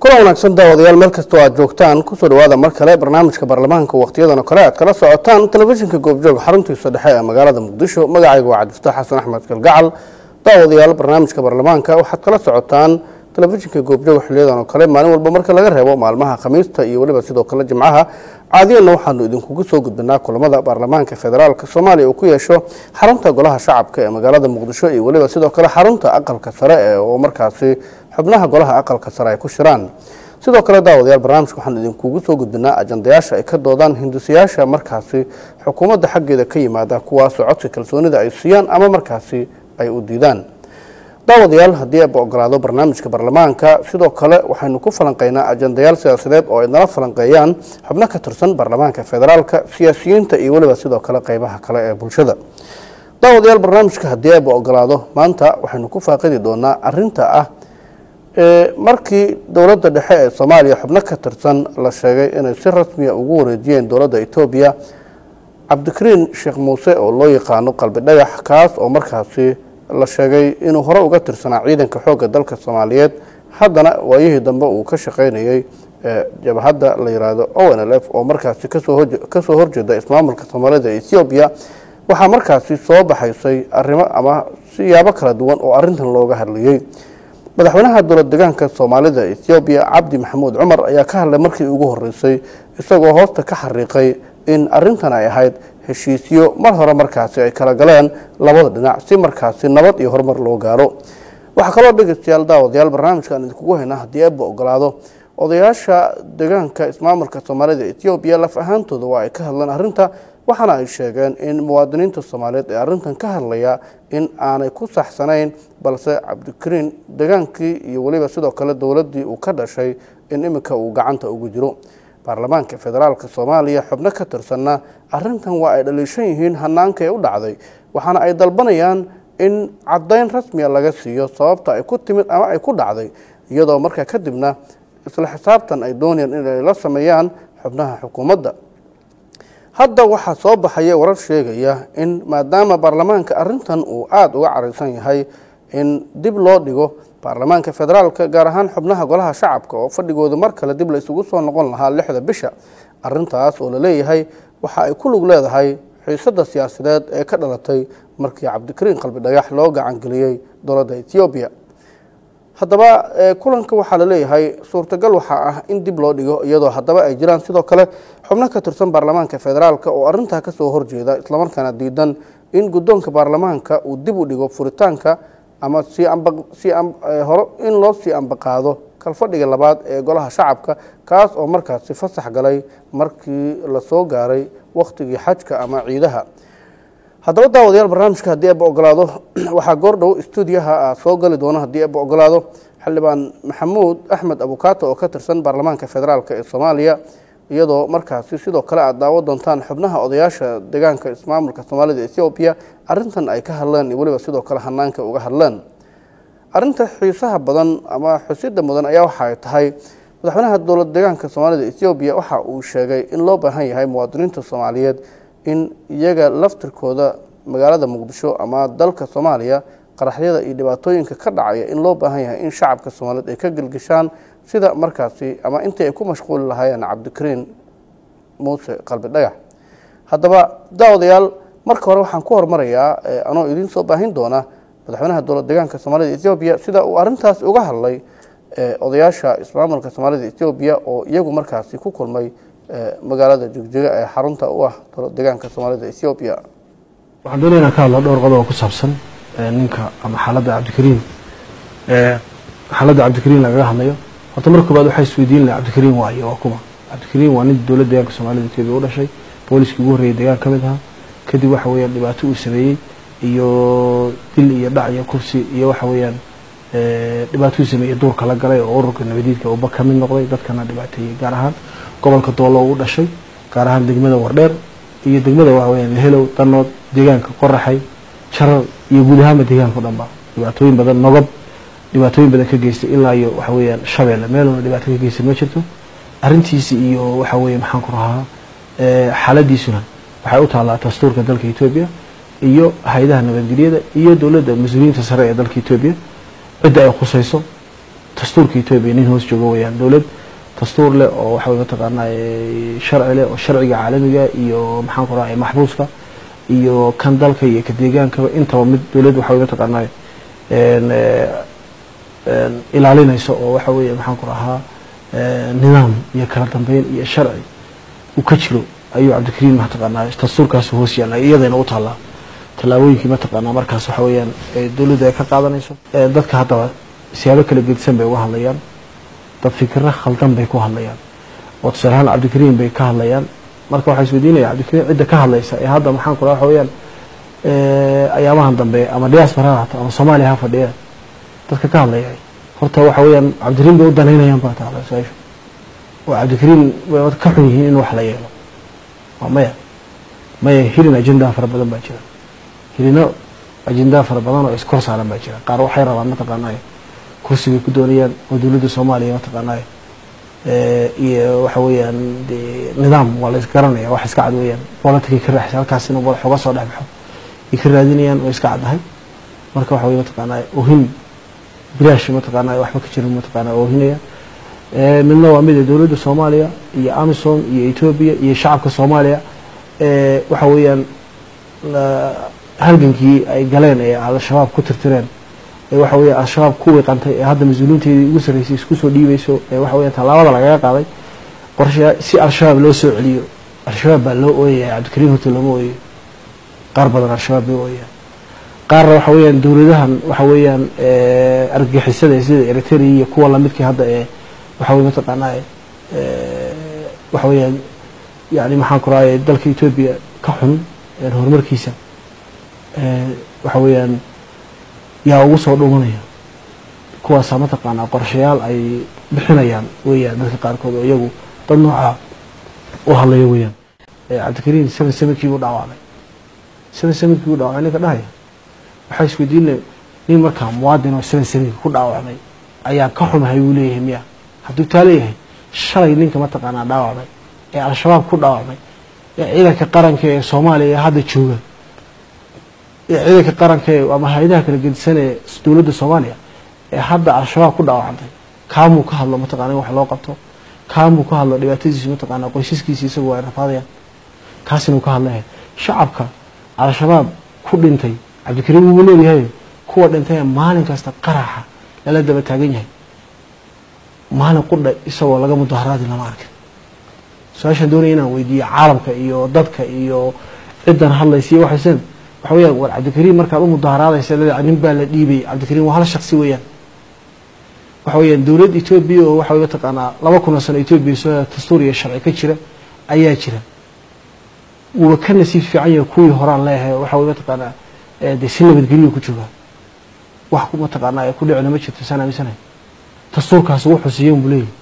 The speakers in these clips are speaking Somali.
kulan wanaagsan daawadayaal meel kastoo aad joogtaan kusoo dhawaada mar kale barnaamijka baarlamaanka wakhtiyadan oo kale aad kala socotaan telefishinka goobjoog xaruntiisa dhexe ee magaalada muqdisho magacayga waa cabdifataax xasan axmed kalgacal daawadayaal barnaamijka baarlamaanka waxaad kala socotaan telefishinka goobjoog xiliyadan oo kale maalin walba marka laga reebo maalmaha khamiista iyo weliba sidoo kale jimcaha caadiyanna waxaanu idinkugu soo gudbinaa kulamada baarlamaanka federaalk soomaaliya uu ku yeesho xarunta golaha shacabka ee magaalada muqdisho iyo weliba sidoo kale xarunta aqalka sare ee oo markaasi xubnaha golaha aqalka sare ay ku shiraan sidoo kale daawadayaal barnaamijka waxaanu idinkugu soo gudbinaa ajandayaasha ay ka doodaan hindisayaasha markaasi xukuumadda xaggeeda ka yimaada kuwaasoo codka kalsoonida ay siiyaan ama markaasi ay u diidaan daawadayaal haddii aba ogolaado barnaamijka baarlamaanka sidoo kale waxaynu ku falanqeynaa ajandayaal siyaasadeed oo ay nala falanqeeyaan xubno ka tirsan baarlamaanka federaalka siyaasiyiinta iyo weliba sidoo kale qeybaha kale ee bulshada daawadayaal barnaamijka haddii aba ogolaado maanta waxaynu ku faaqidi doonaa arinta ah markii dowladda dhexe ee soomaaliya xubno ka tirsan la sheegay inay si rasmiya ugu wareejiyeen dowladda etoobiya cabdikariin sheekh muuse oo loo yaqaano qalbi dhagax kaas oo markaasi la sheegay inuu hore uga tirsanaa ciidanka xoogga dalka soomaaliyeed haddana waayihii dambe uu ka shaqaynayay jabhadda la yiraahdo o n l f oo markaasi kasoo horjeeda ismaamulka soomaalida ee ethoobiya waxaa markaasi soo baxaysay arrimo ama siyaabo kala duwan oo arintan looga hadlayey madaxweynaha dowlad degaanka soomaalida ethoobiya cabdi maxamuud cumar ayaa ka hadlay markii ugu horeysay isagoo hoosta ka xariiqay in arintan ay ahayd heshiisyo mar hore markaasi ay kala galeen labada dhinac si markaasi nabad iyo horumar loo gaaro waxaa kaloo dhegeystayaal daawadayaal barnaamijkaan idinkugu haynaa haddii eeba ogolaado odayaasha degaanka ismaamulka soomaalida ethoobiya laf ahaantooda waa ay ka hadleen arrinta waxaana ay sheegeen in muwaadiniinta soomaaliyeed ee arrintan ka hadlaya in aanay ku saxsanayn balse cabdikariin degaankii iyo weliba sidoo kale dowladdii uu ka dhashay in iminka uu gacanta ugu jiro baarlamaanka federaalk soomaaliya xubno ka tirsanna arintan waa ay dhaliishan yihiin hanaanka ee u dhacday waxaana ay dalbanayaan in caddayn rasmiya laga siiyo sababta ay ku timid ama ay ku dhacday iyadoo markaa kadibna isla xisaabtan ay doonayaan inay la sameeyaan xubnaha xukuumadda hadda waxaa soo baxaya warar sheegaya in maadaama baarlamaanka arintan uu aada uga caraysan yahay in dib loo dhigo baarlamaanka federaalka gaar ahaan xubnaha golaha shacabka oo fadhigooda mar kale dib la isugu soo noqon lahaa lixda bisha arintaas oo laleeyahay waxa ay ku lug leedahay xiisada siyaasadeed ee ka dhalatay markii cabdikariin qalbi dhagax loo gacangeliyey dowladda ethoobiya haddaba kulanka waxaa laleeyahay suurtagal waxaa ah in dib loo dhigo iyadoo haddaba ay jiraan sidoo kale xubno ka tirsan baarlamaanka federaalk oo arintaa kasoo horjeeda islamarkaana diidan in guddoonka baarlamaanka uu dib u dhigo furitaanka ama hore in loo sii ambaqaado kalfadhiga labaad ee golaha shacabka kaas oo markaasi fasax galay markii lasoo gaaray wakhtigii xajka ama ciidaha haddaba daawadayaal barnaamijka haddii aba ogolaado waxaa goordhow stuudiyaha soo gali doona haddii aba ogolaado xildhibaan maxamuud axmed abukaato oo ka tirsan baarlamaanka federaalk ee soomaaliya iyadoo markaasi sidoo kale aad daawo doontaan xubnaha odayaasha degaanka ismaamulka soomaalida ethoobiya arintan ay ka hadleen iyo weliba sidoo kale hanaanka uga hadleen arinta xiisaha badan ama xusida mudan ayaa waxa ay tahay madaxweynaha dowlad degaanka soomaalida ethoobiya waxa uu sheegay in loo baahan yahay muwaadiniinta soomaaliyeed in iyaga laftirkooda magaalada muqdisho ama dalka soomaaliya qaraxyada iyo dhibaatooyinka ka dhacaya in loo baahan yahay in shacabka soomaaliyeed ay ka gelgeshaan sida markaasi ama intii ay ku mashquuli lahaayeen cabdikariin muuse qalbi dhagax haddaba daawadayaal marka hore waxaan ku hormarayaa anoo idiin soo baahin doona madaxweynaha dowlad degaanka soomaalida ethoobiya sida uu arintaas uga hadlay odayaasha ismaamulka soomaalida ethoobiya oo iyagu markaasi ku kulmay magaalada jigjiga ee xarunta u ah dowlad degaanka soomaalida ethoobiya waxaan doonaya inaan ka hadlo dhowr qodob oo ku saabsan ninka ama xaaladda cabdikariin xaaladda cabdikariin lagaga hadlayo horta marka koobaad waxaa isweydiin laha cabdikariin waayo waa kuma cabdikariin waa nin dowlad degaanka soomaalida etoobiya u dhashay booliskii ugu horreeyay degaan ka mid ahaa kadib waxa weeyaan dhibaato uu sameeyey iyo dil iyo dhac iyo kursi iyo waxa weeyaan dhibaato uu sameeyey duurka la galay oo ururka nabadiidka uba ka mid noqday dadkana dhibaateeyey gaar ahaan gobolka doolo u dhashay gaar ahaan degmada wardheer iyo degmada waxa weyaan helow danood deegaanka qoraxay jarar iyo guud ahaanba deegaanka o dhanba dhibaatooyin badan nogob dhibaatooyin badan ka geystay ilaa iyo waxa weeyaan shabeelle meeluna dhibaato ka geystay ma jirto arrintiisi iyo waxa weeye maxaan ku rahaa xaaladiisuna waxay u taallaa dastuurka dalka etoobiya iyo hay-adaha nabadgelyada iyo dowladda mas-uuliyiinta sare ee dalka etoobiya cidda ay khusayso dastuurka etoobiya nin hoos jooga weyaan dowlad dastuur leh oo waxa wey mataqaanaa sharci leh oo sharciga caalamiga iyo maxaan ku rahay maxbuuska iyo kan dalka iyo ka deegaankaba intaba mid dowlad waxa wey mataqaanaa ilaalinayso oo waxa weeye maxaan ku rahaa nidaam iyo kala dambeyn iyo sharci uu ka jiro ayuu cabdikariim mataqaanaa dastuurkaas hoos yaalla iyadayna u taallaa tallaabooyinkii mataqaanaa markaas waxa weeyaan dowladda ay ka qaadanayso dadka haddaba siyaabo kala gedisan bay uga hadlayaan dad fikiro khaldan bay ku hadlayaan oo tusaale ahaan cabdikariim bay ka hadlayaan marka waxaa isweydiinaya cabdikariim cidda ka hadlaysa ee hadda maxaan ku raha waxa weeyaan ayaamahan dambe ama diaspora ha hato ama soomaaliya ha fadhiya dadka ka hadlaya horta waxa weeyaan cabdikariim bay u danaynayaan baa taala su-aashu oo cabdikariim way ka xun yihiin in wax la yeelo waa maya maya hilin ajendaa fara badan baa jira hilino ajendaa fara badan oo iskor saaran baa jira qaar waxay rabaan mataqaanaa kursi bay ku doonayaan oo dowladda soomaaliya mataqaanaa iyo waxa weeyaan de nidaam waa la isgaranaya wax iska cad weeyaan politicay ka raaxsa halkaas inuu madax uga soo dhex baxo ay ka raadinayaan oo iska caddahay marka waxa weye mataqaanaa ohin bilaash mataqaanaa waxba ka jirin mataqaanaa oohinaya midna waa mida dowladda soomaaliya iyo amisom iyo etoobiya iyo shacabka soomaaliya waxa weeyaan halgankii ay galeen ee al-shabaab ku tirtireen ee waxa weya al-shabaab ku wiiqantay ee hadda mas-uuliinteedii ugu sarreysay isku soo dhiibayso ee waxa weya tallaabada lagaga qaaday qorshe si al-shabaab loo soo celiyo al-shabaab baa loo ooyaya cabdikariim horta looma ooyayo qaar badan al-shabaab bay ooyayaan qaarna waxa weeyaan dowladahan waxa weeyaan argagixisada sida eritrea iyo kuwa lamidkii hadda ee waxa wey mataqaanaa waxa weeyaan yani maxaan ku rahay dalka etoobiya ka xun horumarkiisa waxa weeyaan yaa ugu soo dhumanaya kuwaasaa mataqaanaa qorshayaal ay bixinayaan weeyaan dadka qaarkood oo iyagu dad noocaa u hadlaya weeyaan cabdikariim seven sevenkii buu dhaawacmay seven sevenkii buu dhaawacmay ninka dhahaya waxaa isweydiinay nin markaa muwaadin oo seven sevenki ku dhaawacmay ayaa ka xumahay buu leeyahay miya hadduu taa leeyahay shalay ninka mataqaanaa dhaawacmay ee al-shabaab ku dhaawacmay ee ciidanka qaranka ee soomaaliya ee hadda jooga ee ciidanka qaranka ee ama hay-adaha kala gedisan ee dowladda soomaaliya ee hadda al-shabaab ku dhaawacantay kaamuu ka hadlo mataqana in wax loo qabto kaamuu ka hadlo dhibaatadiisu mataqaanaa qoysaskiisi isagu ay rafaadayaan kaasina uu ka hadlaya shacabka al-shabaab ku dhintay cabdikariim wuu leeyahay kuwa dhintay ee maalin kasta qaraxa lala daba taagan yahay maalin qudha isagoo laga mudaharaadi lama arkin su-aashaan doonaya inaan weydiiyo caalamka iyo dadka iyo ciddan hadlaysa iyo waxaysan waxa weyaan war cabdikariim markaad u mudaharaadaysa leedahay nin baa la dhiibay cabdikariim waa hal shaksi weeyaan waxa weeyaan dowlad etoobiya oo waxa wey mataqaanaa laba kun oo sano etoobiya soo dastuur iyo sharci ka jira ayaa jira wuuba ka nasiib fiican yahay kuwii horaan leeyahay waxa wey mataqaanaa dee si nabadgelyo ku joogaa wax mataqaanaa ee ku dhicina ma jirto saan aaminsanahay dastuurkaasi wuxuu siiya unbu leeyahy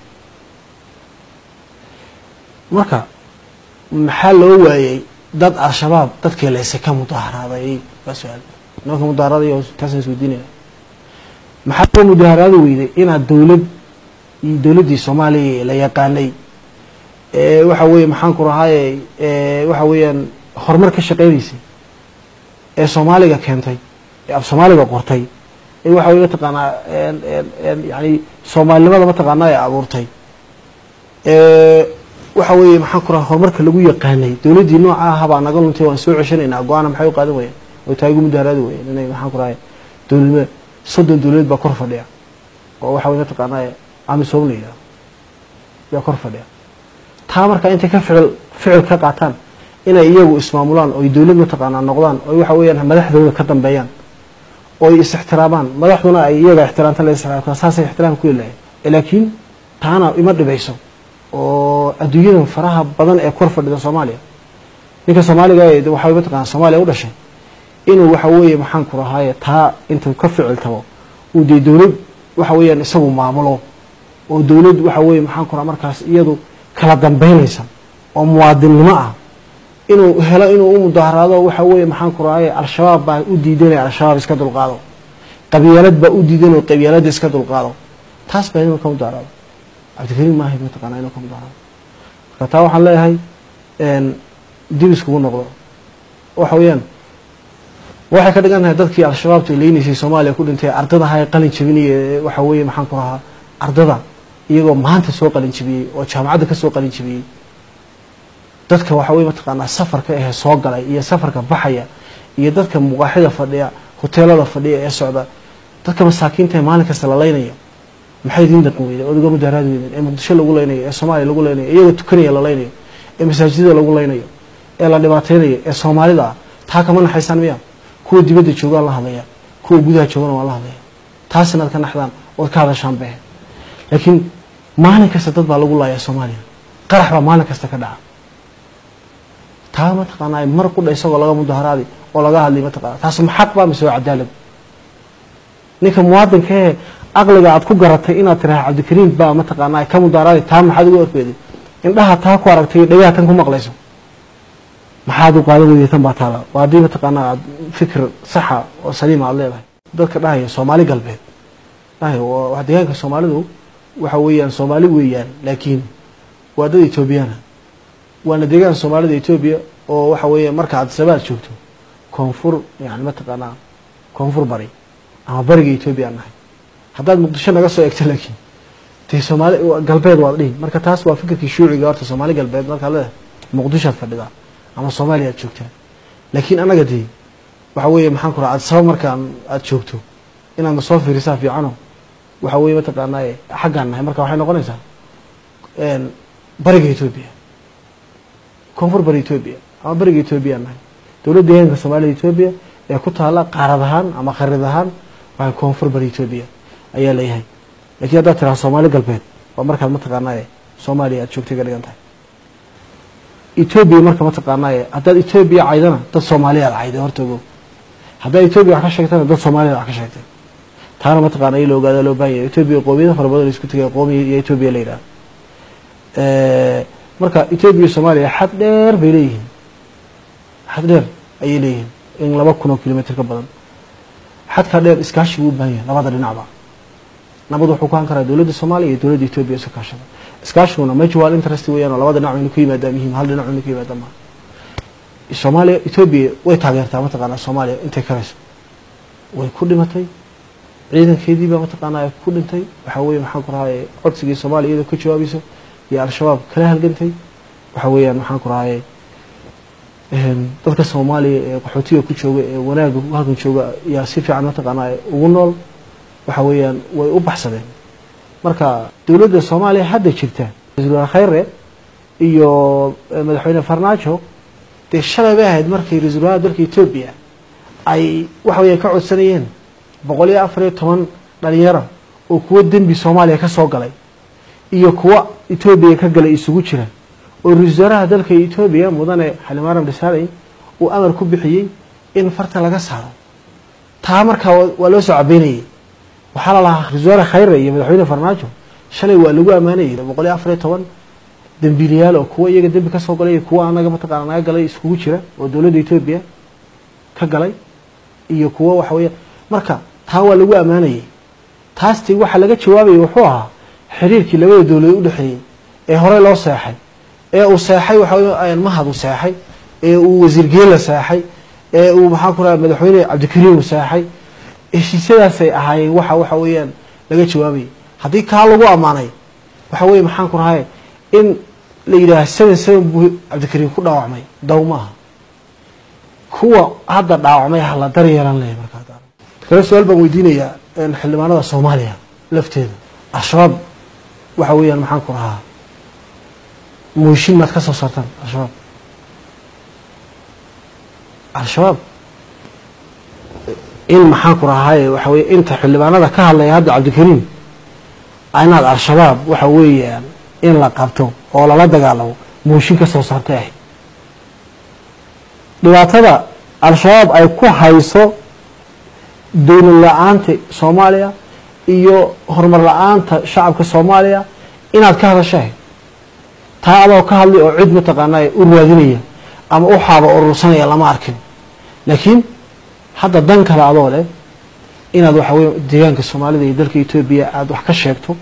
marka maxaa loo waayey dad al-shabaab dadkii leyse ka mudaharaaday waa su-aal nimanka mudaharaaday taasaan isweydiinaya maxaa loo mudaharaadi weyday inaad dowlad iyo dowladdii soomaaliya la yaqaanay waxa weeye maxaan ku rahaaye waxa weeyaan horumar ka shaqeynaysay ee soomaaliga keentay ee af soomaaliga qortay ee waxa weye mataqaanaa yani soomaalinimada mataqaanaa ee abuurtay waxa weeye maxaan ku raha horumarka lagu yaqaanay dowladdii nooca ahabaa naga luntay waan soo ceshanaynaa go-aana maxay u qaadan wayaan oo taa igu mudaharaadi wayaan inay maxaan ku rahay dowladnimada soddon dowladeed baa kor fadhiya oo waxa weye mataqaanaa amisom la yidhaha yaa kor fadhiya taa markaa intay ka ficil ficil ka qaataan inay iyagu ismaamulaan oy dowlad mataqaanaa noqdaan oy waxa weeyaan madaxdooda ka dambeeyaan oy is ixtiraamaan madaxduna ay iyaga ixtiraamta la ixtiraamta saasay ixtiraam ku yeelahay laakiin taana ima dhibayso oo adduunyadan faraha badan ee kor fadhida soomaaliya ninka soomaaliga ee waxa mataqana soomaaliya u dhashay inuu waxa weeye maxaan ku rahaaye taa intuu ka ficil tabo uu dee dowlad waxa weeyaan isagu maamulo oo dowlad waxa weeye maxaan ku raha markaas iyadu kala dambeynaysa oo muwaadinnimo ah inuu helo inuu u mudaharaado waxa weeye maxaan ku rahaaye al-shabaab baa u diidanaya al-shabaab iska dulqaado qabyaalad baa u diidan oo qabyaaladda iska dulqaado taas baa inuu ka mudaharaado cabdikariim maahay mataqaanaa inuu ka mudaharaado marka taa waxaan leeyahay dib iskugu noqdo waxa weeyaan waxay ka dhigan tahay dadkii al-shabaabta leynaysay soomaaliya ku dhintay ardadaha ee qalin jabinaya waxa weeye maxaan ku rahaa ardada iyagoo maanta soo qalin jibiyey oo jaamacadda ka soo qalin jibiyey dadka waxa weye mataqaanaa safarka ahee soo galay iyo safarka baxaya iyo dadka muqaaxida fadhiya hoteelada fadhiya ee socda dadka masaakiinta ee maalin kasta la leynayo maxay idiin dhaqan weyden odaga mudaaraad weyden ee muqdisho lagu leynayo ee soomaaliya lagu leynayo iyagoo tukanaya la leynayo ee masaajidada lagu leynayo ee la dhibaateynayo ee soomaalida ah taa kama naxaysaan miya kuwa dibadda joogaan la hadlaya kuwa gudaha joogana waan la hadlaya taas inaad ka naxdaan ood ka hadashaan behe laakiin maalin kasta dad baa lagu laaya soomaaliya qarax baa maalin kasta ka dhaca taa mataqaanaa mar qudha isagoo laga mudaharaadi oo laga hadlay mataqana taas ma xaq baa mise waa cadaalad ninka muwaadinka ee aqliga aad ku garatay inaad tiraha cabdikariim baa mataqaanaa ka mudaharaadi taa maxaad ugu orfeeday indhaha taa ku aragtay dhagaha tan ku maqlayso maxaad u qaadan weyday tan baa taala waa haddii mataqaanaa aad fikir saxa oo saliima aad leedahay dadka dhahaya soomaali galbeed dhahaya waa deegaanka soomaalidu waxa weeyaan soomaali weeyaan laakiin waa dad etoobiyana waana deegaan soomaalida etoobiya oo waxa weeye marka aad sabaad joogto koonfur yani mataqaanaa koonfur bari ama bariga etoobiya aan nahay haddaad muqdisho naga soo egto laakiin dee soomaali galbeed waad dhihi marka taas waa fikirkii shuuciga horta soomaali galbeed markaad leedahay muqdishoad fadhidaa ama soomaaliya aad joogtaa laakiin annaga dee waxa weeye maxaan ku raha aad saba markaan aad joogto inaad na soo fiirisaa fiicano waxa weeye mataqaanaa xaggaan nahay marka waxay noqonaysaa bariga etoobiya koonfur bari etoobiya ama bariga etoobiya nahay dowladda deegaanka soomaalida etoobiya ee ku taala qaarad ahaan ama kharid ahaan waxay koonfur bari etoobiya ayaa leeyahay lakiin haddaad tiraha soomaali galbeed waa markaad mataqaanaaye soomaaliya aad joogtay ka dhigan tahay etoobiya marka mataqaanaaye haddaad etoobiya caydana dad soomaaliya ad cayday horta ogow haddaad etoobiya wax ka sheegtana dad soomaaliya wax ka sheegtay taana mataqaana in la ogaada loo baahan yahay etoobiya qoomiyada fara badan isku tegay qoomiya iyo etoobiya la yidhaha marka etoobiya iyo soomaaliya xad dheer bay leeyihiin xad dheer ayay leeyihiin in laba kun oo kilomitr ka badan xadkaa dheer iskaashi buu u baahan yahay labada dhinacba nabad wuxuu ku han karaa dowladda soomaaliya iyo dowladda etoobiya isu kaashada iskaashiguna mutual interest weeyaan oo labada dhinac inu ku yimaadaa muhiim hal dhinac inu ku yimaada maaha soomaaliya etoobiya way taageertaa mataqaanaa soomaaliya intay karayso way ku dhimatay ciidankeedii baa mataqaanaa ku dhintay waxaa weeye maxaan ku rahaye codsigii soomaaliya iyadoo ka jawaabayso iyo al-shabaab kala halgantay waxa weeyaan maxaan ku rahaye dadka soomaaliya ee qaxootiga ku jooga ee wanaaga halkan jooga yaa si fiican mataqaanaa ugu nool waxa weeyaan way u baxsadeen marka dowladda soomaaliya hadda jirta ra-isul wasaare khayre iyo madaxweyne farmaajo dee shalay bay ahayd markii ra-isul wasaaraha dalka etoobiya ay waxa weeyaan ka codsanayeen boqol iyo afar iyo toban dhalinyaro oo kuwo dembi soomaaliya ka soo galay iyo kuwo etoobiya ka galay isugu jira oo ra-isul wasaaraha dalka etoobiya mudane xalimaram dhisaarey uu amar ku bixiyey in farta laga saaro taa markaa waa loo soo cabeynayay waxaa la lahaa ra-isul wasaare khayre iyo madaxweyne farmaajo shalay waa lagu ammaanayay boqol iyo afar iyo toban dembiilayaal oo kuwo iyaga dembi kasoo galay iyo kuwo anaga mataqaana naga galay iskugu jira oo dowladda etoobiya ka galay iyo kuwo waxa weya marka taa waa lagu ammaanayay taasti waxaa laga jawaabayay wuxuu ahaa xiriirkii labada dowladood u dhexeeyey ee horey loo seexay ee uu seexay waxa mahad uu seexay ee uu wasiir geela seexay ee uu maxaan ku raha madaxweyne cabdikariim uu seexay heshiisyadaasay ahaayeen waxa waxa weeyaan laga jawaabayay haddii kaa lagu ammaanay waxa weye maxaan ku rahay in la yidhaaha seven seven buu cabdikariim ku dhaawacmay daw maaha kuwa hadda dhaawacmay hala dar yeelan leh markaa kale su-aal baan weydiinayaa xildhibaanada soomaaliya lafteeda al-shabaab waxa weeyaan maxaan ku rahaa mooshin maad ka soo saartaan al-shabaab al-shabaab in maxaan ku rahaye waxa weye inta xildhibaanada ka hadlaya hadda cabdikariim inaad al-shabaab waxa weeyaan in la qabto oo lala dagaalamo mooshin ka soo saartay ahayd dhibaatada al-shabaab ay ku hayso dowlad la-aanta soomaaliya iyo horumar la-aanta shacabka soomaaliya inaad ka hadashahay taa adoo ka hadlay oo cid mataqaanaa u raadinaya ama u xaaba urursanaya lama arkin laakiin hadda dan kale adoo leh inaad waxa weye deegaanka soomaalida iyo dalka etoobiya aada wax ka sheegto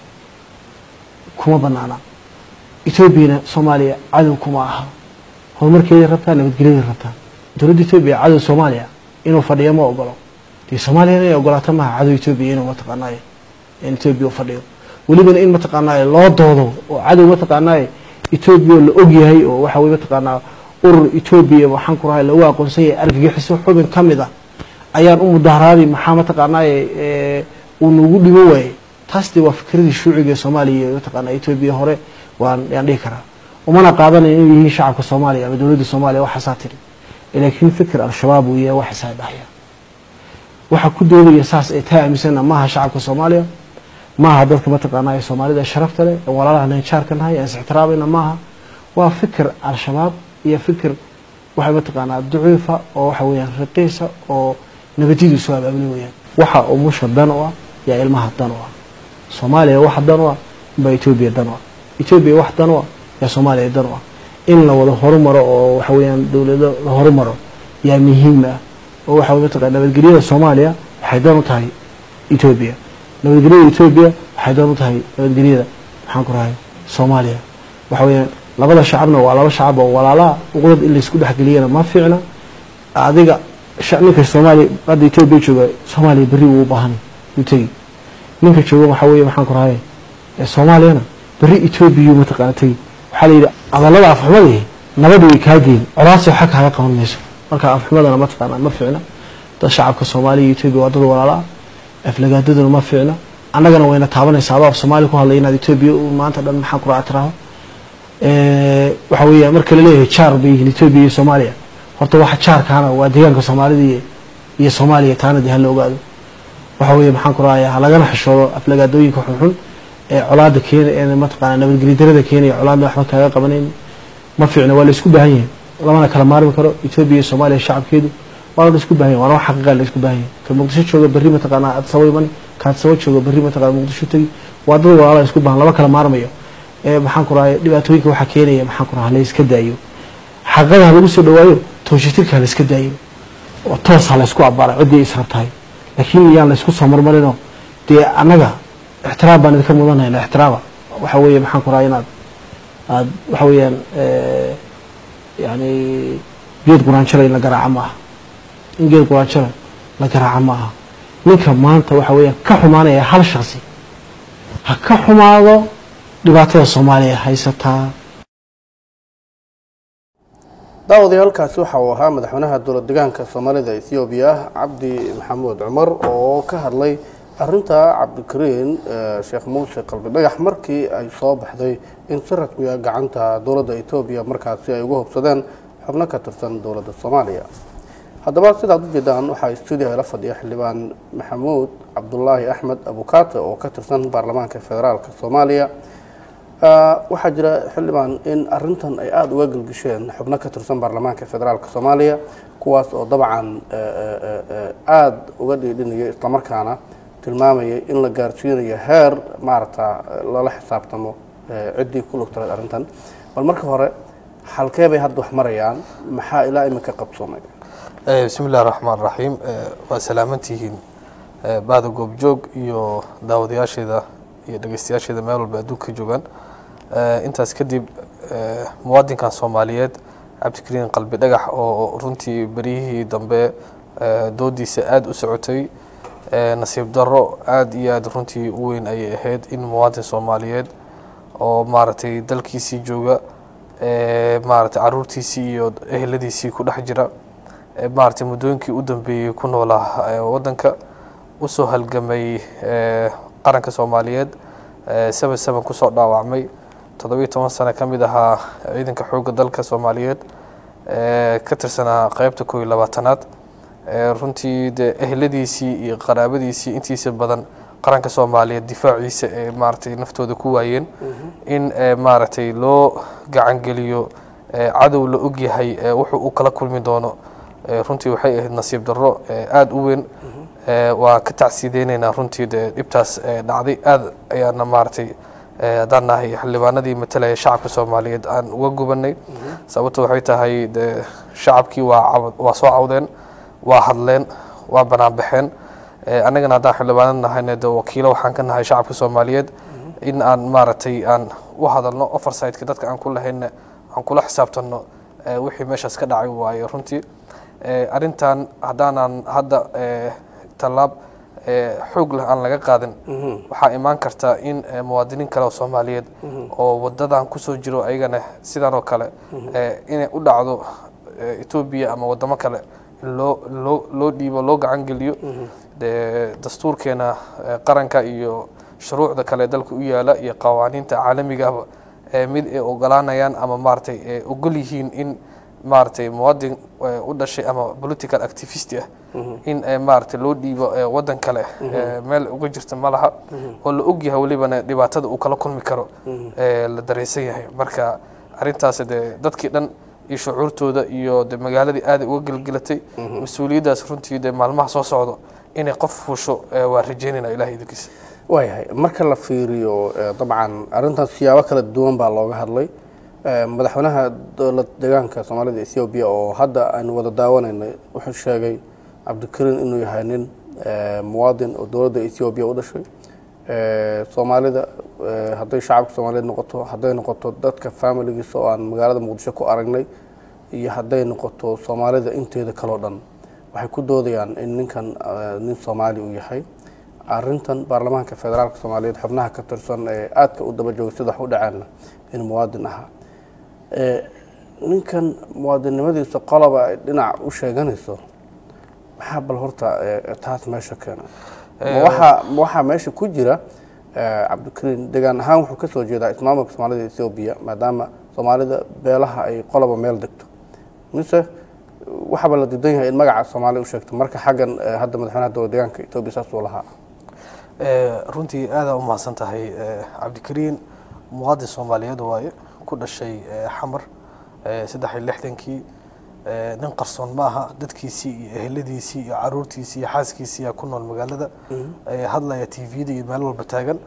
kuma banaana etoobiyana soomaaliya cadow kuma aha horumarkeeday rabtaa nabadgelyaday rabtaa dowladda etoobiya cadow soomaaliya inuu fadhiyo ma ogolo dee soomaaliyana inay ogolaato maaha cadow etoobiya inuu mataqaanaaye etoobiya u fadhiyo welibana in mataqaanaa loo doodo oo cadow mataqaanaa etoobiya oo la og yahay oo waxa weye mataqaanaa urur etoobiya waxaan ku rahay lagu aqoonsan yahay argagixiso xubin ka mid ah ayaan u mudaharaaday maxaa mataqaanaa uu nagu dhimo waayey taas dee waa fikradii shuuciga ee soomaaliya iyo mataqaanaa etoobiya hore waan yaan dhihi karaa umana qaadanayo inay yihiin shacabka soomaaliya ama dowladda soomaaliya waxaasaa tiri laakiin fikir al-shabaab uu yahay waxaasaa dhahaya waxa ku doodaya saas ee taa aaminsana maaha shacabka soomaaliya maaha dadka mataqaanaa ee soomaalida sharafta leh ee walaalaha najaarka nahay ee is-ixtiraamayna maaha waa fikir al-shabaab iyo fikir waxa mataqaanaa daciifa oo waxa weeyaan raqiisa oo nabadiyadu soo abaabuli weyaan waxa umusha dan u ah yaa ilmaha dan u ah soomaaliya wax dan u ah baa etoobiya dan u ah etoobiya wax dan u ah yaa soomaaliya dan u ah in la wada horumaro oo waxa weeyaan dowlado la horumaro yaa muhiim ah oo waxa mataqaa nabadgelyada soomaaliya waxay dan u tahay etoobiya nabadgelyada etoobiya waxay dan u tahay nabadgelyada maxaan ku rahay soomaaliya waxa weeyaan labada shacabna waa laba shacab oo walaalaha uqdad in laysku dhexgeliyana ma fiicna adiga ninka soomaaliya hadda etoobiya jooga soomaaliya berri wuu u baahan yuu tegi ninka jooga waxaa weeye maxaan ku rahay soomaaliyana berri etoobiya mataqaana tegi waxaa la yidhi hadallada afxumada nabada way kaa geyn colaasi waxa kaaga qaban mayso marka afxumadana mataqaana ma fiicna dad shacabka soomaaliya iyo etoobiya waa dad walaala ah aflagaadaduna ma fiicna annagana wayna taabanaysaa adoo af soomaaliya ku hadlay inaad etoobiya maanta dhan maxaan ku raha tiraho waxa weeya marka laleeyahay jaar bay yihiin etoobiya iyo soomaaliya horta waxa jaarkaana waa deegaanka soomaalida iyo soomaaliya taana dee hala ogaado waxa weeye maxaan ku rahayaa halagana xishoodo aflagaadooyinka xunxun ee colaada keena ee mataqaana nabadgelyo darada keenaya colaadna waxba kaaga qabanayn ma fiicna waa la isku baahan yahay lamana kala maarmi karo etoobiya iyo soomaaliya shacabkeedu waana la isku baahan yahay waana wax xaqiiqa la isku baahan yahay ka muqdisho jooga berri mataqaana adsabo imani ka adsabo jooga berri mataqaana muqdisho tegi waa dad walaala isku baahan lama kala maarmayo ee maxaan ku rahay dhibaatooyinka waxaa keenaya maxaan ku raha la iska daayo xaqada ha lagu soo dhawaayo tooshitirka ha la iska daayo oo toos ha la isku abara ciddii israbtahay laakiin yaan la isku soo marmarinoo dee annaga ixtiraam baan idinka mudanayna ixtiraama waxa weeye maxaan ku rahay inaad aad waxa weeyaan yani geed quraanjara in la garaaco ma aha in geed quraanjara la garaaco ma aha ninka maanta waxa weeyaan ka xumaanaya hal shaksi ha ka xumaado dhibaatada soomaaliya haysataa daawadayaalkaasi waxa uu ahaa madaxweynaha dowlad degaanka soomaalida ethoobiya cabdi maxamuud cumar oo ka hadlay arinta cabdikariin sheekh muuse qalbi dhagax markii ay soo baxday in si rasmiya gacanta dowladda etoobiya markaasi ay uga hobsadeen xubno ka tirsan dowladda soomaaliya haddaba sidaad u jeedaan waxaa stuudiyaha la fadhiya xildhibaan maxamuud cabdulaahi axmed abukaate oo ka tirsan baarlamaanka federaalka soomaaliya waxaa jira xildhibaan in arintan ay aada uga gelgisheen xubno ka tirsan baarlamaanka federaalka soomaaliya kuwaas oo dabcan aada uga dhiidhinaya islamarkaana tilmaamaya in la gaarsiinayo heer maaragta lala xisaabtamo ciddii ku lugtaleed arrintan bal marka hore halkee bay hadda wax marayaan maxaa ilaa iminka qabsoomay bismi illahi raxmaan raxiim waa salaamantihiin bahda goobjoog iyo daawadayaasheeda iyo dhegeystayaasheeda meel walba adduunka joogaan intaas kadib muwaadinkan soomaaliyeed cabdikariin qalbi dhagax oo runtii beryihii dambe doodiisa aada u socotay nasiib daro aada iyo aada runtii u weyn ayay ahayd in muwaadin soomaaliyeed oo maaragtay dalkiisii jooga maaragtay caruurtiisii iyo eheladiisii ku dhex jira maaragtay muddooyinkii u dambeeyey ku noolaa waddanka usoo halgamay qaranka soomaaliyeed seven seven kusoo dhaawacmay toddobiyo toban sano ka mid ahaa ciidanka xoogga dalka soomaaliyeed ka tirsanaa qeybta koo iyo labaatanaad runtii dee eheladiisii iyo qaraabadiisii intiisa badan qaranka soomaaliyeed difaaciisa ee maaragtay naftooda ku waayeen in maaragtay loo gacangeliyo cadow la ogyahay wuxuu u kala kulmi doono runtii waxay ahayd nasiib darro aada u weyn waa ka tacsiideyneynaa runtii dee dhibtaas dhacday aada ayaana maaragtay haddaan nahay xildhibaanadii matalaya shacabka soomaaliyeed aan uga gubanay sababto waxay tahay de shacabkii waa waa soo cawdeen waa hadleen waa banaanbaxeen annagana haddaan xildhibaanad nahayna de wakiilo waxaan ka nahay shacabka soomaaliyeed in aan maaragtay aan u hadalno oversightka dadka aan ku lahayna aan kula xisaabtanno wixii meeshaas ka dhacay waaye runtii arrintan haddaanan hadda tallaab ee xoog leh aan laga qaadin waxaa imaan karta in eh, muwaadiniin kale oo soomaaliyeed oo wadadan kusoo jiro ayagana sidan oo kale eh, inay u dhacdo eh, etoobiya ama wadamo kale in loo loo loo dhiibo loo gacan geliyo dee dastuurkeena eh, qaranka iyo shuruucda kale ee dalka u yaala iyo qawaaniinta caalamiga ahba ee mid ay ogolaanayaan ama maaragtay ay ogol yihiin in maaragtay muwaadin eh, u dhashay ama political activist ah in eh, maaragtay loo dhiibo eh, wadan kale eh, meel uga jirta ma laha oo la ogyahay welibana dhibaatada uu kala kulmi karo eh, la dareensan yahay marka arrintaasi dee dadkii dhan iyo shucuurtooda iyo de magaaladii aaday uga gelgelatay mas-uuliyaddaas runtii dee maalmaha soo socdo inay qof fuusho eh, waa rajeynayna ilahay idinkiisa waayahay marka la fiiriyo eh, dabcan arrintaas siyaabo kala duwan baa looga hadlay Eh, madaxweynaha dowlad deegaanka soomaalida ethoobiya oo hadda aynu wada daawanaynay wuxuu sheegay cabdikariin inuu yahay nin eh, muwaadin oo dowladda ethoobiya u dhashay Eh, soomaalida eh, hadday shacabka soomaaliyeed noqoto hadday noqoto dadka familigiisa oo aan magaalada muqdisho ku aragnay iyo hadday noqoto soomaalida inteeda kaloo dhan waxay ku doodayaan in ninkan eh, nin soomaali uu yahay arintan baarlamaanka federaalka soomaaliyeed xubnaha ka tirsan ee aadka u daba jooga sida wax u dhaceenna in muwaadin ahaa Eh, ninkan muwaadinnimadiisa qoloba ay dhinac u sheeganayso maxaa bal horta eh, taas meesha keena ma waxaa ma waxaa meesha ku jira eh, cabdikariin deegaan ahaan wuxuu kasoo jeedaa ismaamulka soomaalida ethoobiya maadaama soomaalida beelaha ay qoloba meel degto mise waxaaba la diidan yahay in magaca soomaaliya u sheegto marka xaggan eh, hadda madaxweynaha dowlad deegaanka etoobiya saas uu lahaa Eh, runtii aadaa u mahadsan tahay eh, cabdikariin muwaadin soomaaliyeed waaye ku dhashay eh, xamar eh, saddex iyo lixdankii eh, nin qarsoon ma aha dadkiisii iyo eheladiisii iyo caruurtiisii iyo xaaskiisii yaa ku nool magaalada eh, hadlaya t v-da iyo meel walba taagan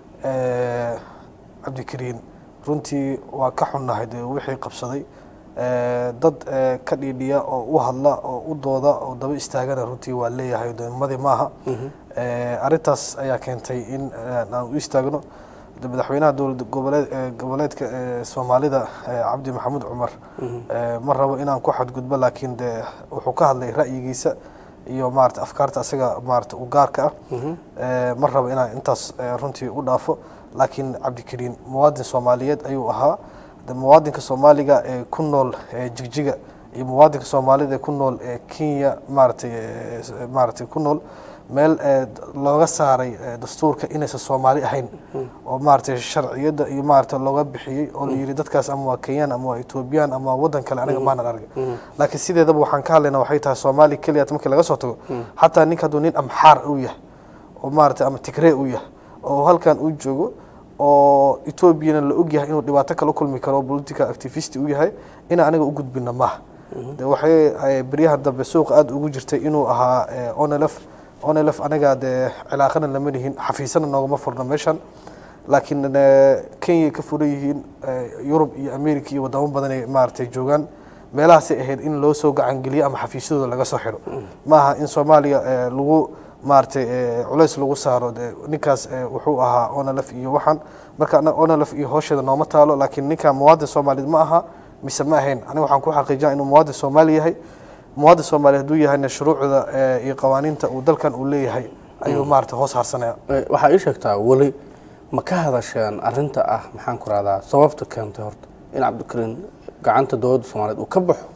Eh, cabdikariin runtii waa ka xunnahay dee wixii qabsaday Eh, dad eh, ka dhiidhiya oo u hadla oo u dooda oo daba istaagana runtii waa leeyahay doomadii maaha Eh, arrintaas ayaa keentay in eh, aan u istaagno de madaxweynaha dowlad goboleed eh, goboleedka eh, soomaalida eh, cabdi maxamuud cumar eh, ma rabo inaan ku xadgudbo laakiin de wuxuu ka hadlay ra'yigiisa iyo maarata afkaarta asaga maarata u gaarka ah Eh, ma rabo inaan intaas eh, runtii u dhaafo laakiin cabdikariin muwaadin soomaaliyeed ayuu ahaa de muwaadinka soomaaliga ee ku nool eh, jigjiga iyo muwaadinka soomaalida ee ku nool ee kenya maaratay eh, s- maaratay ku nool meel eh, d- looga saaray eh, dastuurka inaysan soomaali ahayn oo maaratay sharciyadda iyo maarata looga bixiyey oo la yidhi dadkaas ama waa kenyaan ama waa etoobiyaan ama waa waddan kale aniga maanan arga laakiin sideedaba waxaan ka hadlaynaa waxay tahay soomaali keliya markii laga soo tago xataa ninka hadduu nin amxaar u yahay oo maarata ama tigree u yahay oo halkan uu joogo oo etoobiyana la ogyahay inuu dhibaato kala kulmi karo oo political activist u yahay ina aniga u gudbina maaha de waxay eh, beryahan dambe suuqa aada ugu jirtay inuu ahaa eh, onelf onelf aniga dee cilaaqana lama lihin xafiisana noogama furno meeshan laakiin eh, kenya ka furan yihiin eh, yurub iyo america iyo wadamo badan ay maaragtay joogaan meelahaasay ahayd in loo soo gacangeliyo ama xafiisyadooda laga soo xiro maaha in soomaaliya eh, lagu maaragtay eh, culays lagu saaro de ninkaas eh, wuxuu ahaa onalf iyo waxaan marka anaga onalf iyo hoosheeda nooma taalo laakiin ninka muwaadin soomaaliyeed ma aha mise ma ahayn aniga waxaan ku xaqiijinaa inuu muwaadin soomaali yahay muwaadin soomaaliyeed hadduu yahayna shuruucda eh, iyo qawaaniinta uu dalkan uu leeyahay ayuu maaragtay hoos harsanaya Eh, waxaa ii sheegtaa weli ma ka hadasheen arinta ah maxaan ku rahdaa sababta keentay horta in cabdikariin gacanta dowladda soomaaliyeed uu ka baxo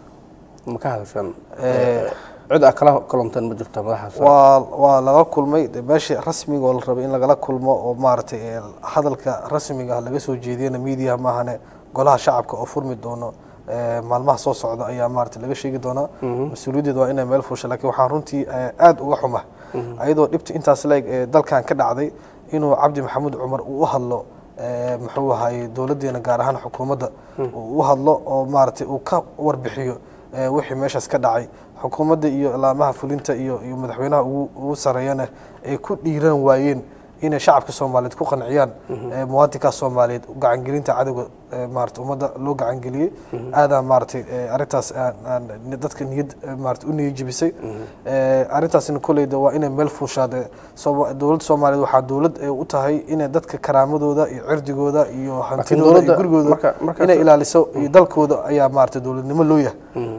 ma ka hadasheen Eh, cid aa kala kulanteen ma jirta madaxaas waa waa laga kulmay de meeshii rasmiga oo la rabay in lagala kulmo oo maaragtay ee hadalka rasmiga ah laga soo jeediyana media maahane golaha shacabka oo furmi doono ee, maalmaha soo socda ayaa maaragtay laga sheegi doonaa mas-uuliyaddeeda waa inay meel fusha laakiin waxaan runtii ee, aad uga xuma ayadoo dhibta intaas leeg ee dalkan ka dhacday inuu cabdi maxamuud cumar uu u hadlo ee, muxuu ahaayey dowladdeena gaar ahaan xukuumadda uu u hadlo oo maaragtay uu ka warbixiyo ee, wixii meeshaas ka dhacay xukuumadda iyo ilaamaha fulinta iyo iyo madaxweynaha ugu ugu sareeyana ay ku dhiiran waayeen inay shacabka soomaaliyeed ku qanciyaan ee, muwaadinkaas soomaaliyeed gacangelinta cadowga ee, maarata ummadda loo gacangeliyey aadaan maaragtay ee, arrintaas aan aan dadka niyad ee, maarata u niyad jebisay Ee, arrintaasina kolleyda waa inay meel fuushaade Sooma- dowladda soomaaliyeed waxaa dowlad ay u tahay inay dadka karaamadooda iyo cirdigooda iyo hantidooda iyo dowladda gurigooda marka- markaas- inay ilaaliso iyo dalkooda ayaa maarata dowladnimo loo yahay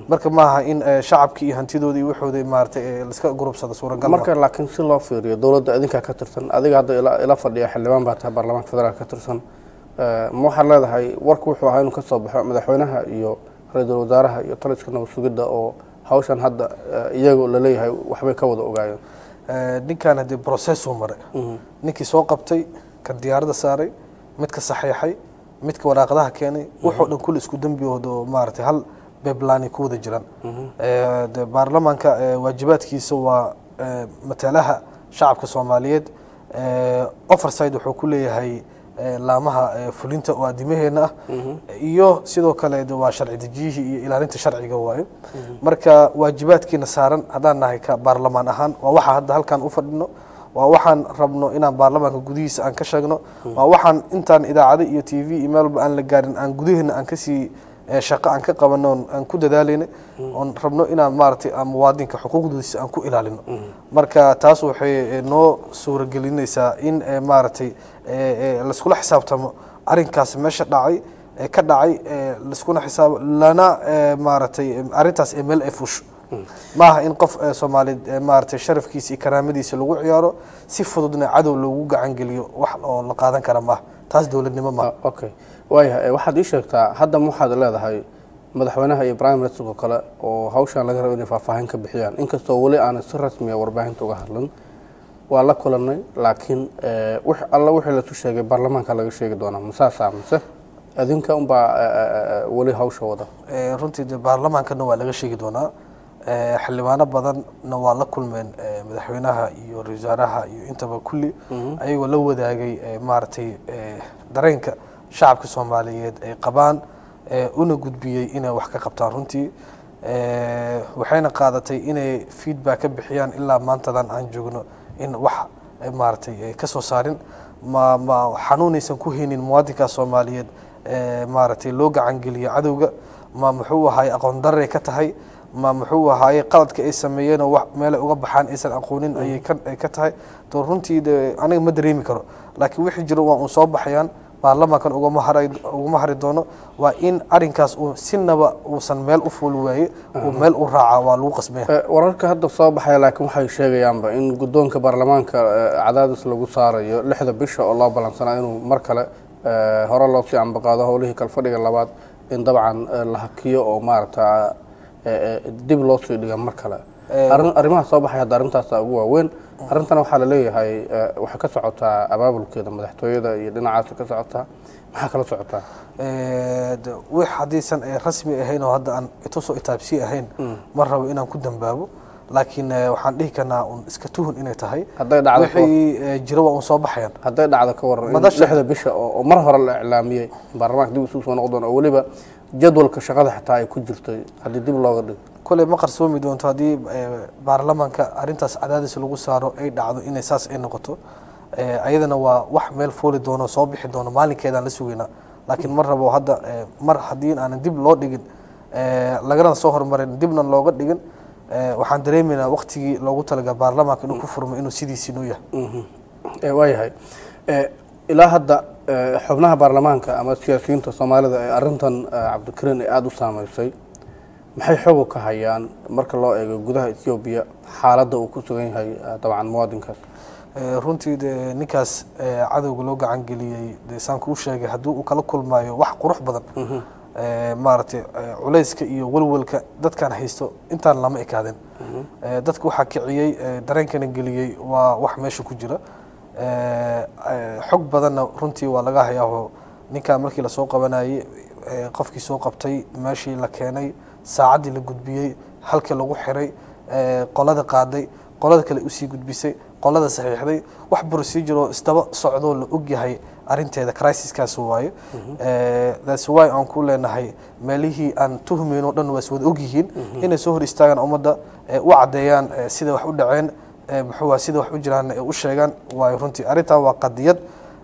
marka maaha in eh, shacabkii iyo hantidoodii iyo waxoodii maaragtay eh, laiska gurubsado suuragal ma. marka laakiin si loo fiiriyo dowladda idinkaa ka tirsan adiga hadda ila- ila fadhiya xildhibaan baa tahay baarlamaanka federaalk ka tirsan Eh, ma waxaad leedahay warku wuxuu ahaa inuu ka soo baxo madaxweynaha iyo ra-iisul wasaaraha iyo taliska nabad sugidda oo hawshan hadda eh, iyagu la leeyahay waxbay ka wada ogaayeen Eh, ninkan haddii process uu maray ninkii soo qabtay kan diyaaradda saaray midka saxeexay midka waraaqadaha keenay wuxuu dhan kulli isku dembiyooda oo maaragtay hal beblani ku wada jiraan Eh, de baarlamaanka eh, waajibaadkiisa waa eh, matalaha shacabka soomaaliyeed Eh, overside wuxuu ku leeyahay eh, laamaha eh, fulinta oo adimaheena ah iyo sidoo kale de waa sharci dejiyihii iyo ilaalinta sharciga waaye marka waajibaadkiina saaran haddaan nahay ka baarlamaan ahaan waa waxa hadda halkan u fadhino waa waxaan rabno inaan baarlamaanka gudihiisa aan ka sheegno waa waxaan intaan idaacado iyo t v iyo meel walba aan la gaarin aan gudaheena aan kasii eh, shaqo aan ka qabano oon aan ku dadaalayna oon rabno inaan maaragtay aan muwaadinka xuquuqdiisa aan ku ilaalino marka taas waxay eh, noo suuragelinaysaa in eh, maaragtay eh, eh, laiskula xisaabtamo arrinkaas meesha dhacay ee ka dhacay ee laiskuna xisaab lana ee, maaragtay ee, arrintaas ee meel ay fusho maaha in qof ee, soomaaliyeed ee, maaragtay sharafkiisa iyo karaamadiisa lagu ciyaaro si fududna cadow loogu gacan geliyo wax oo la qaadan kara maaha taas dowladnimo maaha Ah, okay waayahay eh, waxaad ii sheegtaa hadda ma waxaad leedahay madaxweynaha iyo prime ministerka kale oo hawshan laga rabo inay faahfaahin ka bixiyaan inkastoo weli aanay si rasmiya warbaahinta uga hadlin waa la kulanay laakiin eh, wix alla wixii lasu sheegay baarlamaanka laga sheegi doonaa masaasaa mise idinka unbaa eh, eh, eh, weli hawsha wada Ee, runtii de baarlamaankana waa laga sheegi doonaa Ee, xildhibaano badanna waa la kulmeen ee, madaxweynaha iyo ra-iisul wasaaraha iyo intaba kulli ayagoo la wadaagay ee, maaragtay ee, dareenka shacabka soomaaliyeed ay qabaan ee, una gudbiyey inay wax ka qabtaan runtii Ee, waxayna qaadatay inay feedback ka bixiyaan ilaa maantadan aan joogno in wax ee, maaragtay ay ka soo saarin ma ma xanuunaysan ku haynin muwaadinka soomaaliyeed ee, maaragtay loo gacan geliyo cadowga ma muxuu ahaay aqoon daray ka tahay ma muxuu ahaaye qaladka ay sameeyeenoo wax meelay uga baxaan aysan aqoonin ayay ka ay ka tahay to runtii de aniga ma dareemi karo laakiin wixii jiro waa uun soo baxayaan baarlamaankan ugama haray ugama hari doono waa in arrinkaas uu sinaba uusan meel u fuuli waaye uu meel u raaca waa lagu qasbaya Eh, wararka hadda soo baxaya laakiin waxay sheegayaanba in guddoonka baarlamaanka eh, cadaadis lagu saarayo lixda bisha oo loo ballansanaa inuu mar kale eh, hore loo sii ambaqaado howlihii kalfadhiga labaad in dabcan eh, la hakiyo oo maaragta eh, eh, dib loo sii dhiga mar kale Arrin- arrimaha soo baxaya hadda arrintaasa ugu waaweyn arrintana waxaa la leeyahay eh, waxay ka socotaa abaabulkeeda madaxtooyada iyo dhinacaasa ka socotaa maxaa kala socotaa Ee, de, wix haddiisan ay rasmi ahayn oo hadda aan itusoo itaabsi ahayn ma rabo inaan ku dambaabo laakiin eh, waxaan dhihi karnaa un iska tuhun inay tahay hadday dhacdo ka- wixii eh, jira waa un soo baxayaan hadday dhacdo ka waran in Madasha- lixda bisha oo oo mar hore la iclaamiyey in baarlamaanka dib isugu soo noqon doono oo weliba jadwalka shaqada xitaa ay ku jirtay haddii dib looga dhigo koley ma qarsoomi doonto haddii eh, baarlamaanka arrintaas cadaadis lagu saaro ay dhacdo inay saas ay noqoto Eh, ayadana waa wax meel fooli doono soo bixi doono maalinkeedaan la sugaynaa laakiin ma rabo hadda eh, mar haddii aanan dib loo dhigin eh, lagana soo hormarin dibna looga dhigin eh, waxaan dareemaynaa waqtigii loogu talaga baarlamaanka inuu ku furmo inuu sidiisii noo yahay Eh, waayahay Eh, ilaa hadda eh, xubnaha baarlamaanka ama siyaasiyiinta soomaalida ee arrintan eh, cabdikariin ay aada u saameysay maxay xoog ka hayaan marka loo eego gudaha etoobiya xaaladda uu ku sugan yahay eh, dabcan muwaadinkaas Eh, runtii de ninkaas eh, cadowga loo gacan geliyey de saan kuu sheegay haddii uu kala kulmaayo wax qurux badan eh, maaragtay eh, culayska iyo walwalka dadkan haysto intaan lama ekaadeen Eh, dadka waxaa kiciyey eh, dareenkana geliyey waa wax meesha ku jira Eh, eh, xog badanna runtii waa laga hayaaho ninkan markii lasoo qabanayey eh, qofkii soo qabtay meeshii la keenay saacaddii la gudbiyey halkii lagu xiray eh, qolada qaaday qolada kale usii gudbisay qolada saxiixday wax procedure oo isdaba socdoo la ogyahay arinteeda crisiskaas waaye Eh, that's why aan ku leenahay meelihii aan tuhmayn oo dhan waa is wada ogyihiin inay soo hor istaagaan ummadda eh, u caddeeyaan eh, sida wax u dhaceen eh, muxuu ahaa sida wax u jiraan ay u sheegaan waayo runtii arrintan waa qadiyad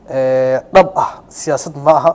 eh, dhab ah siyaasad ma aha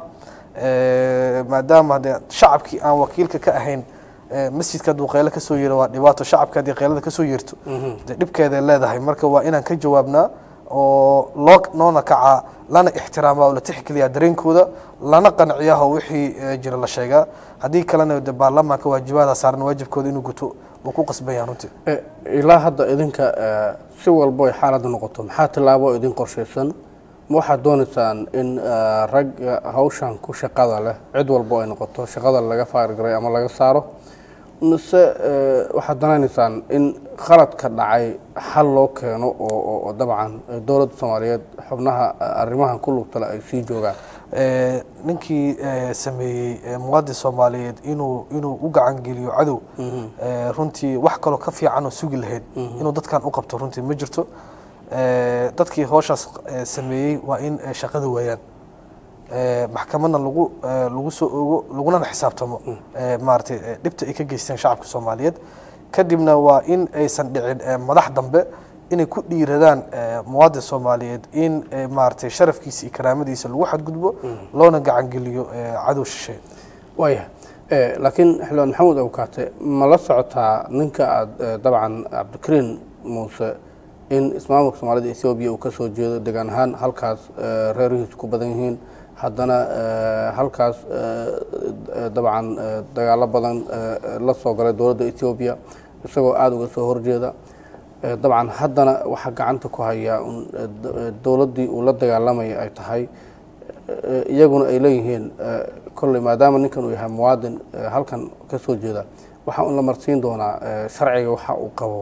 Eh, maadaama de shacabkii aan wakiilka ka ahayn eh, masjidka hadduu qeyle kasoo yeero waa dhibaato shacabka haddii qeylada kasoo yeerto de dhibkeeday leedahay marka waa inaan ka jawaabnaa oo loo noona kacaa lana ixtiraamaa oo la tixgeliyaa dareenkooda lana qanciyaa oo wixii eh, jira la sheegaa haddii kalena de baarlamaanka waajibaada saaran waajibkooda inuu guto wuu ku qasban yahay runtii Eh, ilaa hadda idinka eh, si walbo ay xaaladda noqoto maxaa tillaabo idin qorshaysan ma waxaad doonaysaan in eh, ragga hawshan ku shaqada leh cid walbo ay noqoto shaqada laga faargaray ama laga saaro mise eh, waxaad danaynaysaan in khaladka dhacay xal loo keeno oo oo- oo dabcan eh, dowladda soomaaliyeed xubnaha eh, arrimahan ku lugta leh ay sii joogaan Eh, ninkii eh, sameeyey eh, muwaadin soomaaliyeed inuu inuu u gacan geliyo cadow eh, runtii wax kaloo ka fiican oo sugi lahayd inuu dadkan u qabto runtii ma jirto Eh, dadkii howshaas eh, sameeyey waa in eh, shaqada waayaan Eh, maxkamadna lagu eh, lagu soo ogo laguna xisaabtamo eh, maaragtay eh, dhibta ay ka geysteen shacabka soomaaliyeed kadibna waa in aysan dhicin eh, madax dambe inay ku dhiiradaan eh, muwaadin soomaaliyeed in eh, maaragtay sharafkiisa iyo karaamadiisa lagu xadgudbo loona gacan geliyo eh, cadow shisheeye waayahay Eh, laakiin xildhibaan maxamuud awkaate ma la socotaa ninka aada eh, dabcan cabdikariin muuse in ismaamulka soomaalida ethoobiya uu ka soo jeedo degaan ahaan halkaas eh, reerihiisu ku badan yihiin haddana eh, halkaas eh, eh, dabcan eh, dagaalo badan eh, la soo galay dowladda ethoobiya isagoo aada uga soo horjeeda Eh, dabcan haddana waxaa gacanta ku hayaa un eh, d- eh, dowladdii uu la dagaalamaya ay tahay eh, iyaguna ay leeyihiin eh, kolley maadaama ninkan uu yahay muwaadin eh, halkan ka soo jeeda waxaa un la marsiin doonaa eh, sharciga waxa uu qabo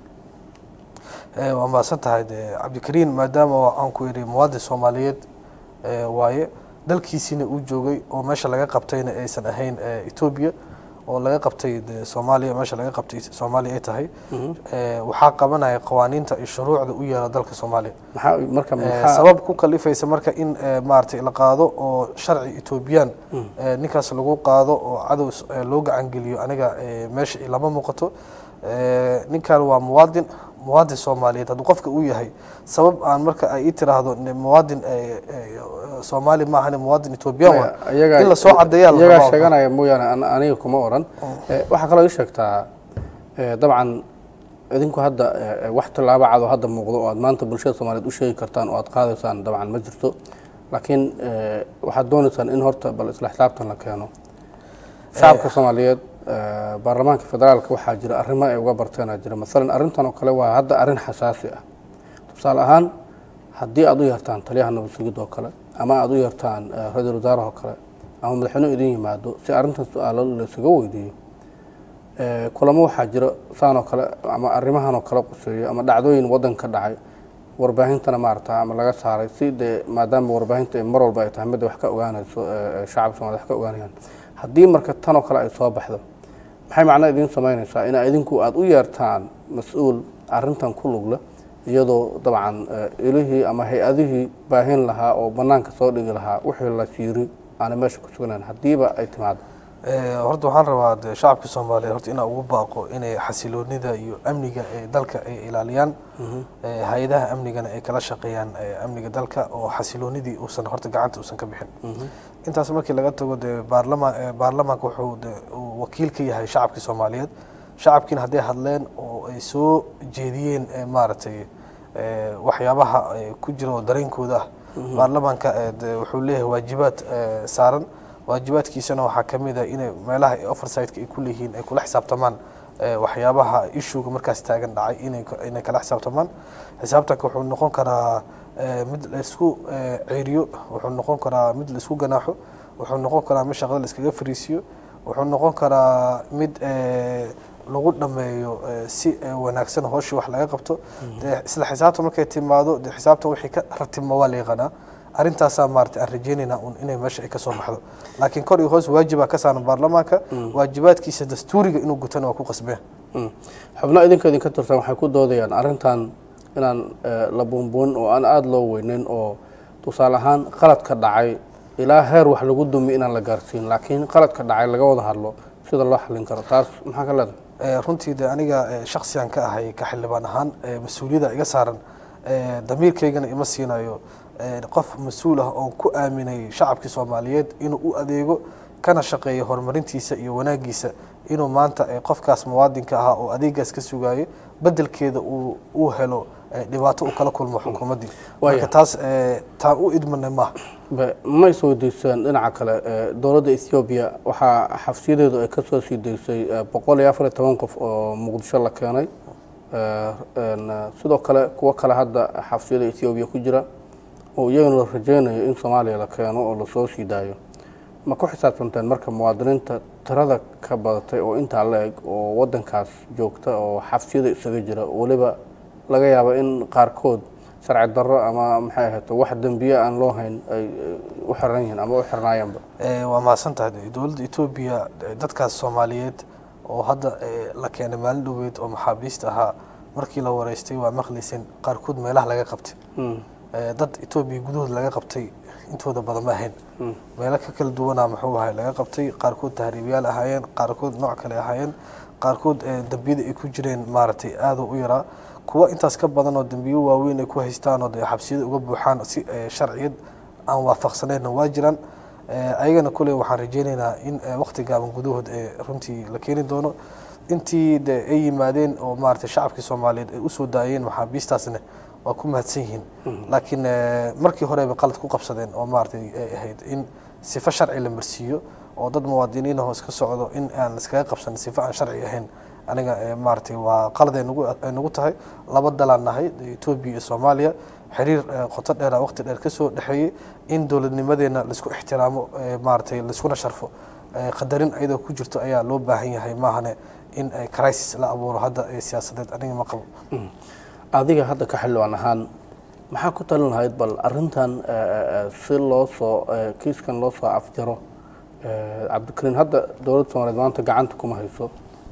Eh, waa mahadsan tahay de cabdikariin maadaama aan ku yidhi muwaadin soomaaliyeed eh, waaye dalkiisiina uu joogay oo meesha laga qabtayna aysan ahayn eh, etoobiya oo laga qabtay de soomaaliya meesha laga qabtay soomaaliya ay tahay Eh, waxaa qabanaya qawaaniinta iyo shuruucda u yaala dalka soomaaliya maxaa marka Eh, maxaa sabab ku kalifaysa marka in eh, maaragtay la qaado oo sharci etoobiyaan eh, ninkaas lagu qaado oo cadow s- eh, loo gacan geliyo aniga eh, meesha lama muuqato Eh, ninkan waa muwaadin muwaadin soomaaliyeed hadduu qofka uu yahay sabab aan marka ay ii tiraahdo ne- muwaadin eh, eh, soomaali maahane muwaadin etoobiyaan waa iyaga in lasoo cadeeyaa la iyagaa rabaa. sheeganaya mooyaane an- aniga kuma oran Eh, waxaa kaloo ii sheegtaa eh, dabcan idinku hadda eh, eh, wax tallaabo cad oo hadda muuqdo oo aad maanta bulshada soomaaliyeed u sheegi kartaan oo aad qaadaysaan dabcan ma jirto laakiin eh, waxaad doonaysaan in horta bal isla xisaabtan la keeno shacabka soomaaliyeed eh, baarlamaanka federaalka waxaa jira arrimo ay uga barteenaa jira masalan arrintan oo kale waa hadda arrin xasaasi ah tusaale ahaan haddii aad u yartaan taliyaha nabad sugid oo kale ama aad u yartaan eh, ra-iisul wasaaraha oo kale ama madaxweynuhu idin yimaado si arrintan su-aalo laysaga weydiiyo Eh, kulamo waxaa jira saan oo kale ama arrimahan oo kale quseeyo ama dhacdooyin waddan ka dhacay warbaahintana maarata ama laga saaray si dee maadaama warbaahinta ay mar walba ay tahay midda wax ka ogaanayso eh, eh, shacabka soomaaliyed wax ka ogaanayaan haddii marka tan oo kale ay soo baxdo maxay macno idiin samaynaysaa in idinku aada u yeertaan mas-uul arrintan ku lug leh iyadoo dabcan eh, ilihii ama hay-adihii baahin lahaa oo bannaanka soo dhigi lahaa wixii la siiri aanay meesha ku sugnayn haddiiba ay timaado Eh, horta waxaan rabaa de shacabka soomaaliyeed horta inaan ugu baaqo inay xasiloonida iyo amniga ee dalka ay ilaaliyaan Eh, hay-adaha amnigana ay kala shaqeeyaan eh, amniga dalka oo xasiloonidii uusan horta gacanta uusan ka bixin intaas markii laga tago de baarlama eh, baarlamaanka wuxuu de uu wakiil ka yahay shacabkii soomaaliyeed shacabkiina hadday hadleen oo ay soo jeediyeen eh, maaragtay eh, waxyaabaha eh, ku jira oo dareenkooda ah baarlamaanka eh, de wuxuu leeyahay waajibaad eh, saaran waajibaadkiisana waxaa ka mid ah inay meelaha ay oversight-ka ay ku leeyihiin ay kula xisaabtamaan eh, waxyaabaha issuega markaas taagan dhacay inay ka- inay kala xisaabtamaan xisaabtanka wuxuu noqon karaa eh, mid la isku eh, ceeriyo wuxuu noqon karaa mid la isku ganaaxo wuxuu noqon karaa mid shaqada la iskaga fariisiyo wuxuu noqon karaa mid eh, lagu dhameeyo eh, si eh, wanaagsan hooshii wax laga qabto dee isla xisaabta markay timaado dee xisaabta wixii ka ratibma waa la yaqaanaa arrintaasaa maarata aan rajeynaynaa un inay meesha ay ka soo baxdo laakiin kor iyo hoos waajibaa ka saaran baarlamaanka waajibaadkiisa dastuuriga inuu gutana waa ku qasbeen Mm. xubno idinka idinka tirsan waxay ku doodayaan arrintan inaan eh, la buunbuunin oo aan aada loo weyneyn oo tusaale ahaan qaladka dhacay ilaa heer wax lagu dumi inaan la gaarsiin laakiin qaladka dhacay laga wada hadlo sida loo xallin karo taas maxaa ka leedahay Eh, runtii de aniga eh, shaksiyan ka ahay ka xildhibaan ahaan eh, mas-uuliyadda iga saaran eh, damiirkaygana ima siinayo eh, qof mas-uul ah oon ku aaminay shacabkii soomaaliyeed inuu u adeego kana shaqeeyo horumarintiisa iyo wanaagiisa inuu maanta eh, qofkaas muwaadinka ahaa oo adeegaas ka sugayo bedelkeeda uu uu helo eh, dhibaato uu kala kulmo xukuumaddii Waaya. marka taas eh, taan u idmanay maaha Be- ma is weydiiseen dhinaca kale ee, dowladda ethoobiya waxaa xabsiyadeedu ay kasoo sii daysay ee, boqol iyo afar iyo toban qof oo muqdisho la keenay Ee, een, ee, sidoo kale kuwo kale hadda xabsiyada ethoobiya ku jira oo iyagana la rajeynayo in soomaaliya la keeno oo lasoo sii daayo ma ku xisaabtanteen marka muwaadiniinta tirada ka badatay oo intaa la eg oo wadankaas joogta oo xabsiyada isaga jira weliba laga yaabo in qaarkood sharci darro ama maxay ahayto wax dembiye aan loo hayn ay ay u xiran yihiin ama u xirnaayeenba Eh, waa mahadsan tahay dowladda etoobiya eh, dadkaas soomaaliyeed oo hadda eh, la keenay maalin dhoweed oo maxaabiista ahaa markii la wareystay waa maqlayseen qaarkood meelaha laga qabtay Eh, dad etoobiya gudahooda laga qabtay intooda badan ma ahayn meelo ka kala duwanaa muxuu ahay laga qabtay qaarkood tahriibyaal ahaayeen qaarkood nooc kale ahaayeen qaarkood eh, dembiyada ay ku jireen maaragtay aada u yaraa kuwa intaas ka badan oo dembiyo waaweyn ay ku haystaan oo dee xabsiyada uga buuxaan si eh, sharciyad aan waafaqsanayna waa jiraan Eh, ayagana kuley waxaan rajeynaynaa in eh, waqti gaaban gudahood ee runtii la keeni doono intii de ay yimaadeen oo maaragtay shacabkii soomaaliyeed ay usoo daayeen maxaabiistaasna waa ku mahadsan yihiin laakiin eh, markii hore bay qalad ku qabsadeen oo maaragtay ay ahayd in sifo sharci la marsiiyo oo dad muwaadiniin ahoo iska socdo in aan iskaga qabsan sifo aan sharci ahayn aniga eh, maaragtay waa qalad ay nagu ay nagu tahay laba dalaan nahay etoobiya iyo soomaaliya xiriir eh, qoto dheera waqti dheer kasoo dhexeeyey in dowladnimadeena laisku ixtiraamo eh, maaragtay laiskuna sharfo eh, qadarin ayadoo ku jirto ayaa loo baahan yahay maahane in eh, crisis la abuuro hadda ee siyaasadeed aniga ma qabo adiga hadda ka xildhibaan ahaan maxaa ku talin lahayd bal arintan ee, ee, si loo soo ee, kiiskan loo soo afjaro ee, cabdikariin hadda dowladda soomaaliyeed maanta gacanta kuma hayso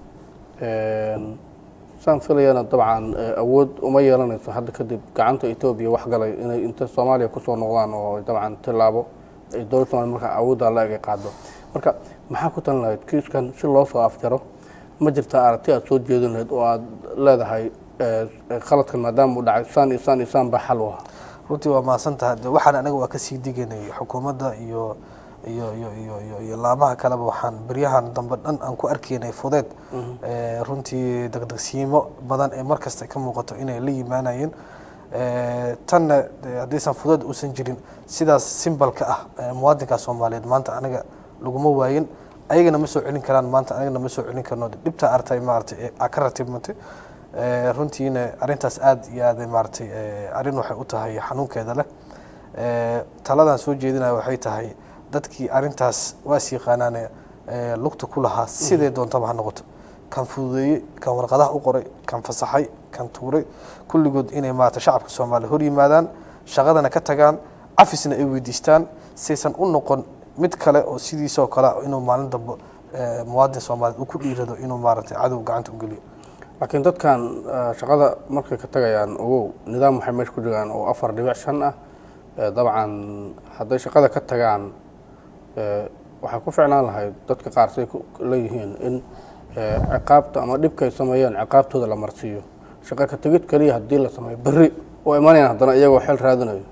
Een, saan filayana dabcan ee, awood uma yeelanayso hadda kadib gacanta etoobiya wax galay inay inta soomaaliya kusoo noqdaan oo ay dabcan tilaabo ay dowladda soomaaliyeed markaa awooddaa la eg ay qaado marka maxaa ku talin lahayd kiiskan si loo soo afjaro ma jirtaa aragti aad soo jeedin lahayd oo aad leedahay ee, ee, khaladkan maadaama uu dhacay saan iyo saan iyo saan baa xal u ah runtii waa mahadsan tahay de waxaan anaga waa kasii diganay xukuumadda iyo iyo iyo iyo iyo iyo laamaha kaleba waxaan beryahan dambe dhan aan ku arkaynay fudeed Eh, runtii degdegsiimo badan ee markasta ka muuqato inay la yimaanayeen Eh, tanna de haddaysan fudeed uusan jirin sidaas simbalka ah eh, muwaadinka soomaaliyeed maanta anaga laguma waayin ayagana ma soo celin karaan maanta anagana ma soo celin karno dhibta artay maaragtay ee aa ka ratibmatay Eh, runtiina arrintaas aad iyo aad ay maaragtay eh, arrin waxay u tahay xanuunkeeda leh Eh, taladan soo jeedinaya waxay tahay dadkii arrintaas waas yaqaanaane eh, lugta ku lahaa sidee doontaba ha noqoto kan fududeeyey kan warqadaha u qoray kan fasaxay kan tuuray kulligood inay maarata shacabka soomaaliya hor yimaadaan shaqadana ka tagaan cafisna ay weydiistaan saysan u noqon mid kale oo sidiisoo kale ah inuu maalin dambe eh, muwaadin soomaaliyeed uu ku dhiirado inuu maaragtay cadow gacanta u geliyo laakiin dadkan eh, shaqada markay ka tagayaan ogow nidaam waxay meesha ku jiraan oo afar dhibic shan ah Eh, dabcan hadday shaqada ka tagaan eh, waxay ku ficnaan lahayd dadka qaar say ku- leeyihiin in eh, ciqaabta ama dhibka ay sameeyeen ciqaabtooda la marsiiyo shaqo ka tegid keliya haddii la sameeyo berri oo imanayaan haddana iyagoo xel raadinayo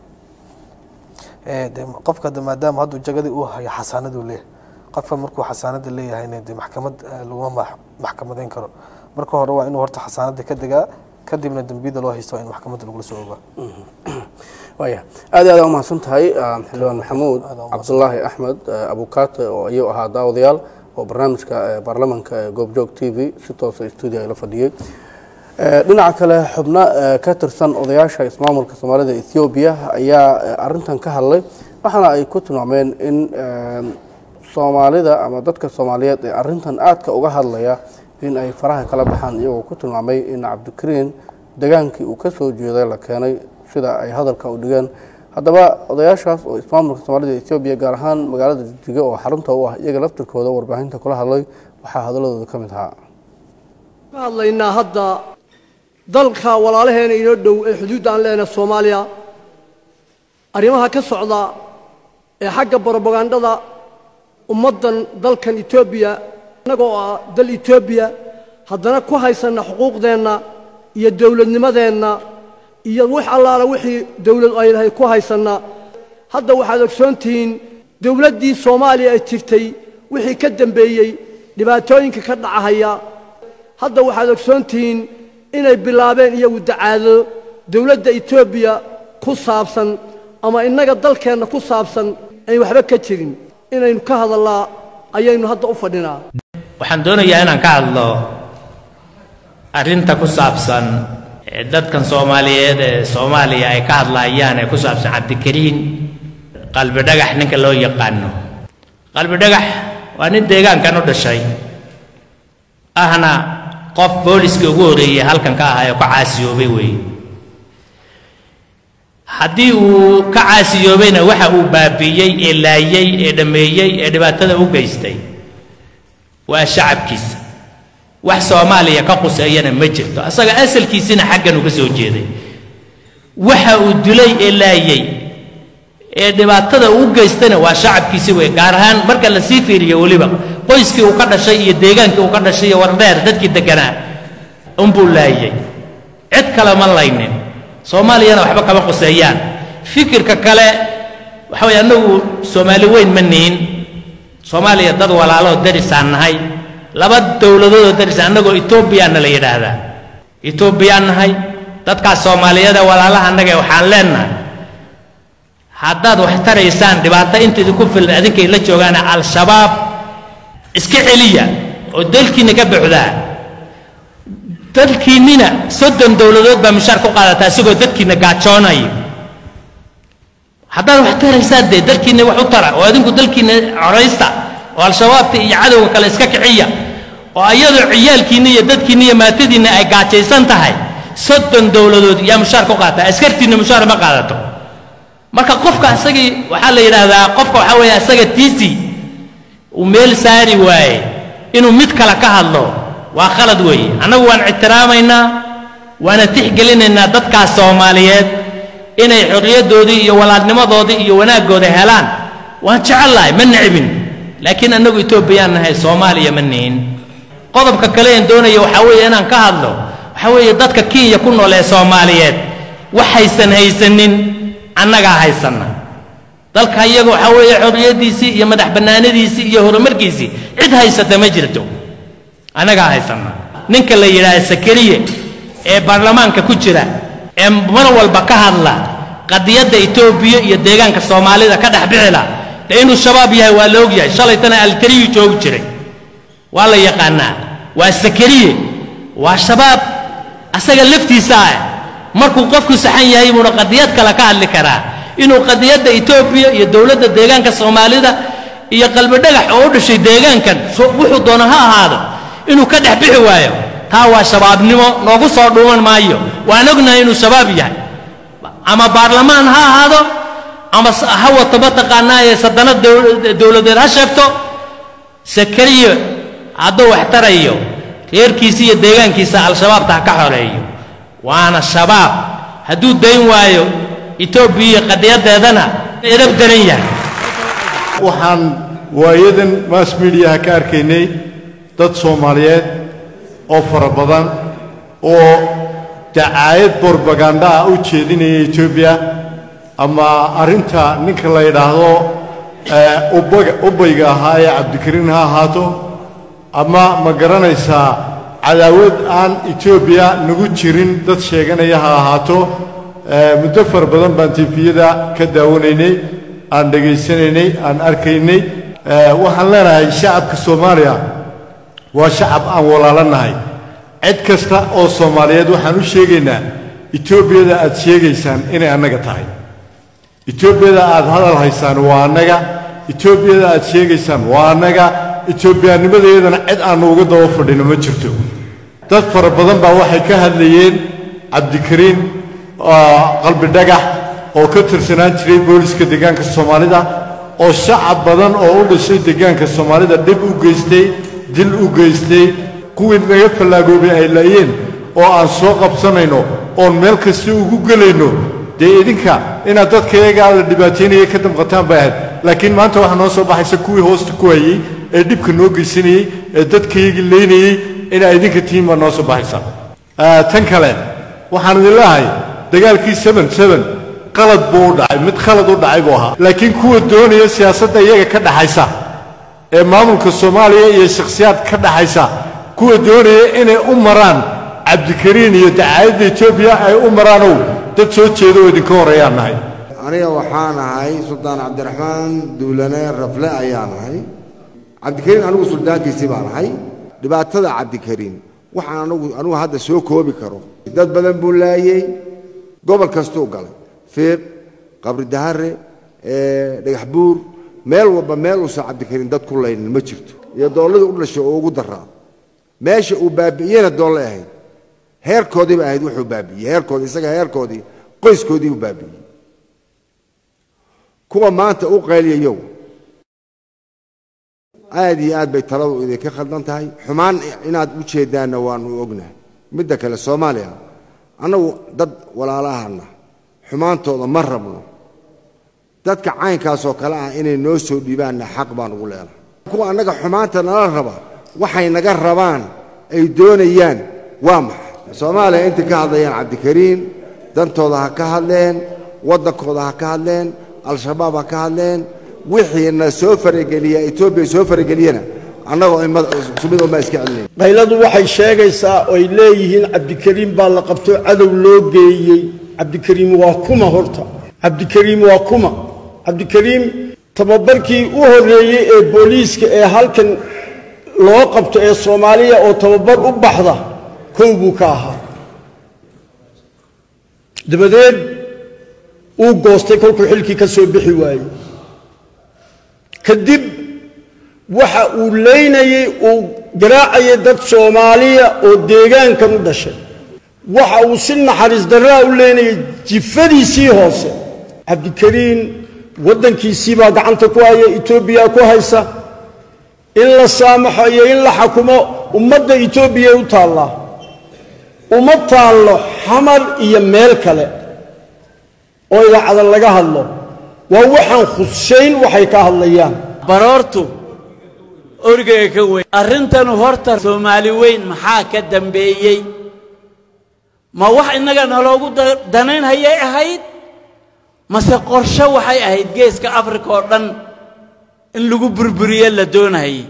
Eh, de qofka de maadaama hadduu jagadii uu hayo xasaanaduu leeyahay qofka markuu xasaanada leeyahayna de maxkamad eh, laguma max- maxkamadeyn karo marka hore waa inuu horta xasaanada ka degaa kadibna dembiyada loo haysto waa in maxkamadda lagula soo ogaa waaya aad iyo aad aa umahadsan tahay ah, xildhibaan maxamuud Aad aa cabdulaahi axmed eh, abukaate oo ayuu ahaa daawadayaal oo barnaamijka eh, baarlamanka ee goobjoog t v si toosa stuudio ay la fadhiyey Eh, dhinaca kale xubno eh, ka tirsan odayaasha ismaamulka soomaalida ethoobiya ayaa eh, arintan ka hadlay waxaana ay ku tilmaameen in eh, soomaalida ama dadka soomaaliyeed ee arintan aadka uga hadlaya in ay faraha kala baxaan iyagoo ku tilmaamay in cabdikariin degaankii uu ka soo jeeday la keenay sida ay hadalka u dhigeen haddaba odayaashaas oo ismaamulka soomaalida ethoobiya gaar ahaan magaalada jigjiga oo xarunta u ah iyaga laftirkooda warbaahinta kula hadlay waxaa hadaladooda ka mid ahaa ka hadlaynaa hadda dalka walaalaheena inoo dhow ee xuduudda aan leenahay soomaaliya arrimaha ka socda ee xagga brobagandada ummaddan dalkan etoobiya innagoo ah dal etoobiya haddana ku haysanna xuquuqdeenna iyo dowladnimadeenna iyo wix allaala wixii dowlad ay lahayd ku haysanna hadda waxaad ogsoon tihiin dowladdii soomaaliya ay jirtay wixii ka dembeeyey dhibaatooyinka ka dhacahaya hadda waxaad ogsoon tihiin inay bilaabeen iyagu dacaado dowladda etoobiya ku saabsan ama innaga dalkeenna ku saabsan ayn waxba ka jirin inaynu ka hadallaa ayaynu hadda u fadhinaa waxaan doonayaa inaan ka hadlo arrinta ku saabsan ee dadkan soomaaliyeed ee soomaaliya ay ka hadlaayaan ee ku saabsan cabdikariin qalbi dhagax ninka loo yaqaano qalbi dhagax waa nin deegaankan u dhashay ahna qof booliskii ugu horreeyey halkan ka ahaa ee ka caasiyoobay weeye haddii uu ka caasiyoobayna waxa uu baabi'iyey ee laayey ee dhammeeyey ee dhibaatada u geystay waa shacabkiisa wax soomaaliya ka quseeyana ma jirto asaga asalkiisina xaggan uga soo jeeday waxa uu dilay ee laayey ee dhibaatada uu geystana waa shacabkiisi wey gaar ahaan marka la sii fiiriyo weliba qoyskii uu ka dhashay iyo deegaankii uu ka dhashay iyo wardheer dadkii degganaa unbuu laayey cid kale ma laynin soomaaliyana waxba kama quseeyaan fikirka kale waxa weye annagu soomaali weyn ma nihin soomaaliya dad walaaloo darisaan nahay laba dowladoodoo daris annagoo etoobiyaana la yidhaahdaa etoobiyaan nahay dadkaas soomaaliyeeda walaalaha annaga waxaan leennahay haddaad wax taraysaan dhibaato inta idinku filan adinkay la joogaana al-shabaab iska celiya oo dalkiinna ka buuxdaa dalkiinnina soddon dowladood baa mushaar ku qaadataa isagoo dadkiinna gaajoonayo haddaad wax taraysaan dee dalkiinna wax u tara oo adinku dalkiinna coraysta oo al-shabaabta iyo cadowga kale iska kiciya oo ayadoo ciyaalkiinna iyo dadkiinna iyo maatadiinna ay gaajaysan tahay soddon dowladood yaa mushaar ku qaata askartiinna mushaar ma qaadato marka qofka asagii waxaa la yidhaahdaa qofka waxaa weeye asaga tiisi uu meel saari waaye inuu mid kale ka hadlo waa khalad weeye annagu waan ictiraamaynaa waana tixgelinaynaa dadkaas soomaaliyeed inay xorriyaddoodii iyo walaalnimadoodii iyo wanaaggooda helaan waan jecellahay ma necbin laakiin annagu etoobiyaan nahay soomaaliya ma nihin qodobka kale een doonaya waxaa weeye inaan ka hadlo waxaa weeye dadka kenya ku nool ee soomaaliyeed waxaysan haysanin annagaa haysanna dalka iyaga waxaa weeye xorriyaddiisii iyo madax bannaanadiisii iyo horumarkiisii cid haysata ma jirto annagaa haysanna ninka la yidhaahda sakariye ee baarlamaanka ku jira ee mar walba ka hadla qadiyadda etoobiya iyo deegaanka soomaalida ka dhex bixila dee inuu shabaab yahay waa la ogyahay shalaytana alkariyu joogi jiray waa la yaqaanaa waa sakariye waa shabaab asaga laftiisa ah markuu qofku saxan yahay buuna qadiyad kale ka hadli karaa inuu qadiyadda etoobiya iyo dowladda deegaanka soomaalida iyo qalbi dhagax oo u dhashay deegaankan wuxuu doona ha ahaado inuu ka dhex bixi waayo taa waa shabaabnimo noogu soo dhuuman maayo waan ognahay inuu shabaab yahay ama baarlamaan ha ahaado ama ha wato mataqaanaa ee sadanad dowladeed ha sheegto sakariyo hadduu wax tarayo reerkiisa iyo deegaankiisa al-shabaabta ha ka xoreeyo waana shabaab hadduu dayn waayo etoobiya iyo qadiyadeedana edab daran yahay waxaan waayadan mass mediaha ka arkaynay dad soomaaliyeed oo fara badan oo dacaayad borbaganda ah u jeedinaya etoobiya ama arrinta ninka la yidhaahdo ubayga ahaa ee cabdikariin ha ahaato ama ma garanaysaa cadaawad aan etoobiya nagu jirin dad sheeganaya ha ahaato muddo fara badan baan tifiyada ka daawanaynay aan dhegaysanaynay aan arkaynay waxaan leenahay shacabka soomaaliya waa shacab aan walaalanahay cid kasta oo soomaaliyeed waxaan u sheegaynaa etoobiyada aad sheegaysaan inay annaga tahay etoobiyada aad hadal haysaan waa annaga etoobiyada aad sheegaysaan waa annaga etoobiyaanimadayadana cid aannu uga daba fadhino ma jirto dad fara badan baa waxay ka hadlayeen cabdikariin qalbi dhagax oo ka tirsanaan jiray booliska deegaanka soomaalida oo shacab badan oo u dhashay deegaanka soomaalida dhib u geystay dil u geystay kuwii naga fallaagoobay ay laayeen oo aan soo qabsanayno oon meel kasta ugu gelayno dee idinka inaad dadka iyagaa la dhibaataynaya ka damqataan bay ahayd laakiin maanta waxaa noo soo baxaysa kuwii hoosta ku hayey ee dhibka noo geysanayey ee dadkaygii laynayey inaa idinka tihiin baa noo soo baxaysa tan kale waxaan idin leehay dagaalkii seben seben qalad buu u dhacay mid khalad u dhacay buu ahaa laakiin kuwa doonaya siyaasadda iyaga ka dhaxaysa ee maamulka soomaaliya iyo shakhsiyaad ka dhaxaysa kuwa doonaya inay u maraan cabdikariin iyo dacaayadda etoobiya ay u maraanow dad soo jeeda oo idinka horreeyaan nahay aniga waxaan ahay suldaan cabdiraxmaan duulane rafle ayaan ahay cabdikariin anigu suldaankiisii baan ahay dhibaatada cabdikariin waxaan anigu anigu hadda soo koobi karo dad badan buu laayey gobol kastuu galay fiiq qabri dahare dhagax buur meel walba meel uusan cabdikariin dad ku laynin ma jirto iyo doolladii u dhashay oo ugu daraa meesha uu baabi'iyena doolle ahayd heerkoodiiba ahayd wuxuu baabi'iyey heerkoodii isaga heerkoodii qoyskoodii buu baabi'iyey kuwa maanta u qayliyayow aad iyo aad bay taladu idinka khaldan tahay xumaan inaad u jeedaanna waanu ognahay midda kale soomaaliya annagu dad walaalahana xumaantooda ma rabno dadka caynkaasoo kale ah inay noo soo dhiibaanna xaq baan ugu leenahay kuwa annaga xumaanta nala raba waxay naga rabaan ay doonayaan waa maxay soomaaliya intay ka hadlayaan cabdikariin dantooda ha ka hadleen waddankooda ha ka hadleen al-shabaab ha ka hadleen wixiina soo farageliya etoobiya soo farageliyana annagoo mid unbaa iska celinaya qayladu waxay sheegaysaa oy leeyihiin cabdikariim baa la qabto cadow loo geeyey cabdikariim waa kuma horta cabdikariim waa kuma cabdikariim tababarkii u horreeyey ee booliiska ee halkan loo qabto ee soomaaliya oo tababar u baxda kow buu ka ahaa dabadeed uu goostay kolkuu xilkii ka soo bixi waayey kadib waxa uu leynayey uu garaacayay dad soomaaliya oo deegaankan u dhashay waxa uu si naxariis darraa u leynayay jifadiisii hoose cabdikariin waddankiisii baa gacanta ku haya etoobiya ku haysa in la saamaxo iyo in la xakumo ummadda etoobiya u taallaa uma taallo xamar iyo meel kale oo idaacada laga hadlo waa waxaan khusayn waxay ka hadlayaan baroortu orgeyga ka weyn arrintanu horta soomaali weyn maxaa ka dambeeyey ma wax innaga naloogu danayn hayay ahayd mase qorshe waxay ahayd geeska afrika oo dhan in lagu burburiye la doonahayey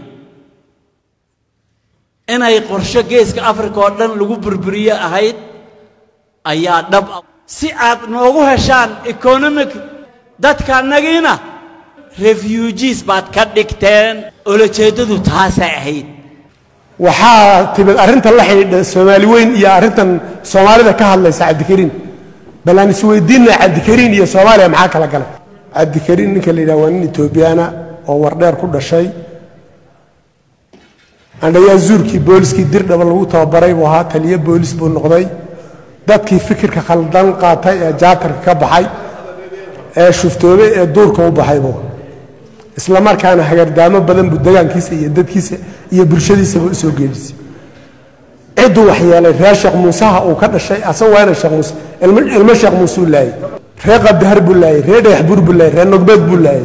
inay qorshe geeska afrika oo dhan lagu burburiye ahayd ayaa dhab ah si aad noogu heshaan economic dadkaannagiina refugees baad ka dhigteen olojeeddadu taasay ahayd waxaa timid arrintan la xidhiidha soomaali weyn iyo arrintan soomaalida ka hadlaysa cabdikariin bal aan isweydiinna cabdikariin iyo soomaaliya maxaa kala galay cabdikariin ninka la yidhaha waa nin etoobiyaana oo wardheer ku dhashay andhayaa zuurkii booliskii dirdhaba lagu tababaray buu ahaa taliyo boolis buu noqday dadkii fikirka khaldan qaatay ee jaatarka ka baxay ee shuftoobay ee duurka u baxay buu isla markaana hagardaamo badan buu degaankiisa iyo dadkiisa iyo bulshadiisaba u soo geedisay cidduu waxyeelay reer sheekh muuseha uu ka dhashay asaga waana sheekh muuse ilmo sheekh muuse uu laayey reer qabdahar buu laayey reer dhagax buur buu laayey reer nogbeed buu laayey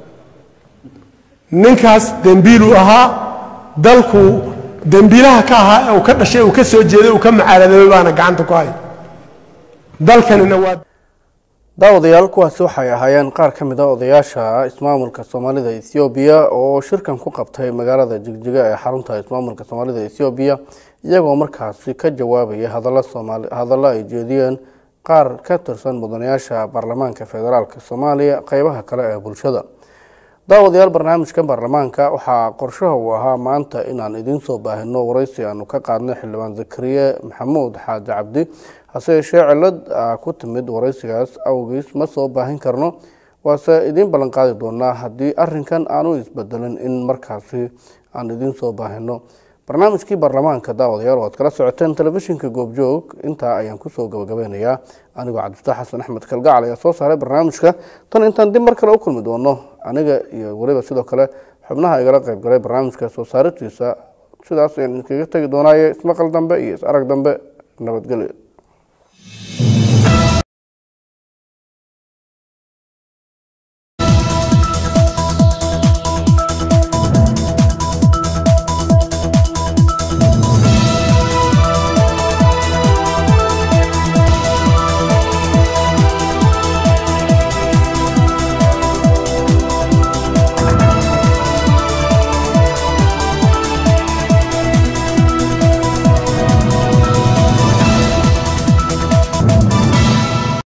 ninkaas dembiiluu ahaa dalku dembiilaha ka ahaa ee uu ka dhashay uu ka soo jeeday uu ka macaaladoobay baana gacanta ku hay dalkanina waa daawadayaal kuwaasi waxay ahaayeen qaar ka mid a odayaasha ismaamulka soomaalida ethoobiya oo shirkan ku qabtay magaalada jigjiga ee xarunta ismaamulka soomaalida ethoobiya iyagoo markaasi ka jawaabaya hadalla soomaali hadallo ay jeediyeen qaar ka tirsan mudanayaasha baarlamaanka federaalk soomaaliya qeybaha kale ee bulshada daawadayaal barnaamijka baarlamaanka waxaa qorshaha uu ahaa maanta inaan idiin soo baahino waraysi aanu ka qaadnay xildhibaan zakariye maxamuud xaaji cabdi hase yeeshee cilad ku timid waraysigaas awgiis ma soo baahin karno waase idiin ballan qaadi doonaa haddii arinkan aanu isbedelin in markaasi aan idiin soo baahino barnaamijkii baarlamaanka daawadayaal waad kala socoteen telefishinka goobjoog intaa ayaan kusoo gabagabeynayaa anigoo cabdifataax xasan axmed kalgacal ayaa soo saaray barnaamijka tan intaan dib mar kale u kulmi doono aniga iyo weliba sidoo kale xubnaha igala qayb galay barnaamijka soo saaritiisa sidaas ayaan idinkaga tegi doonaaye ismaqal dambe iyo is arag dambe nabadgelyo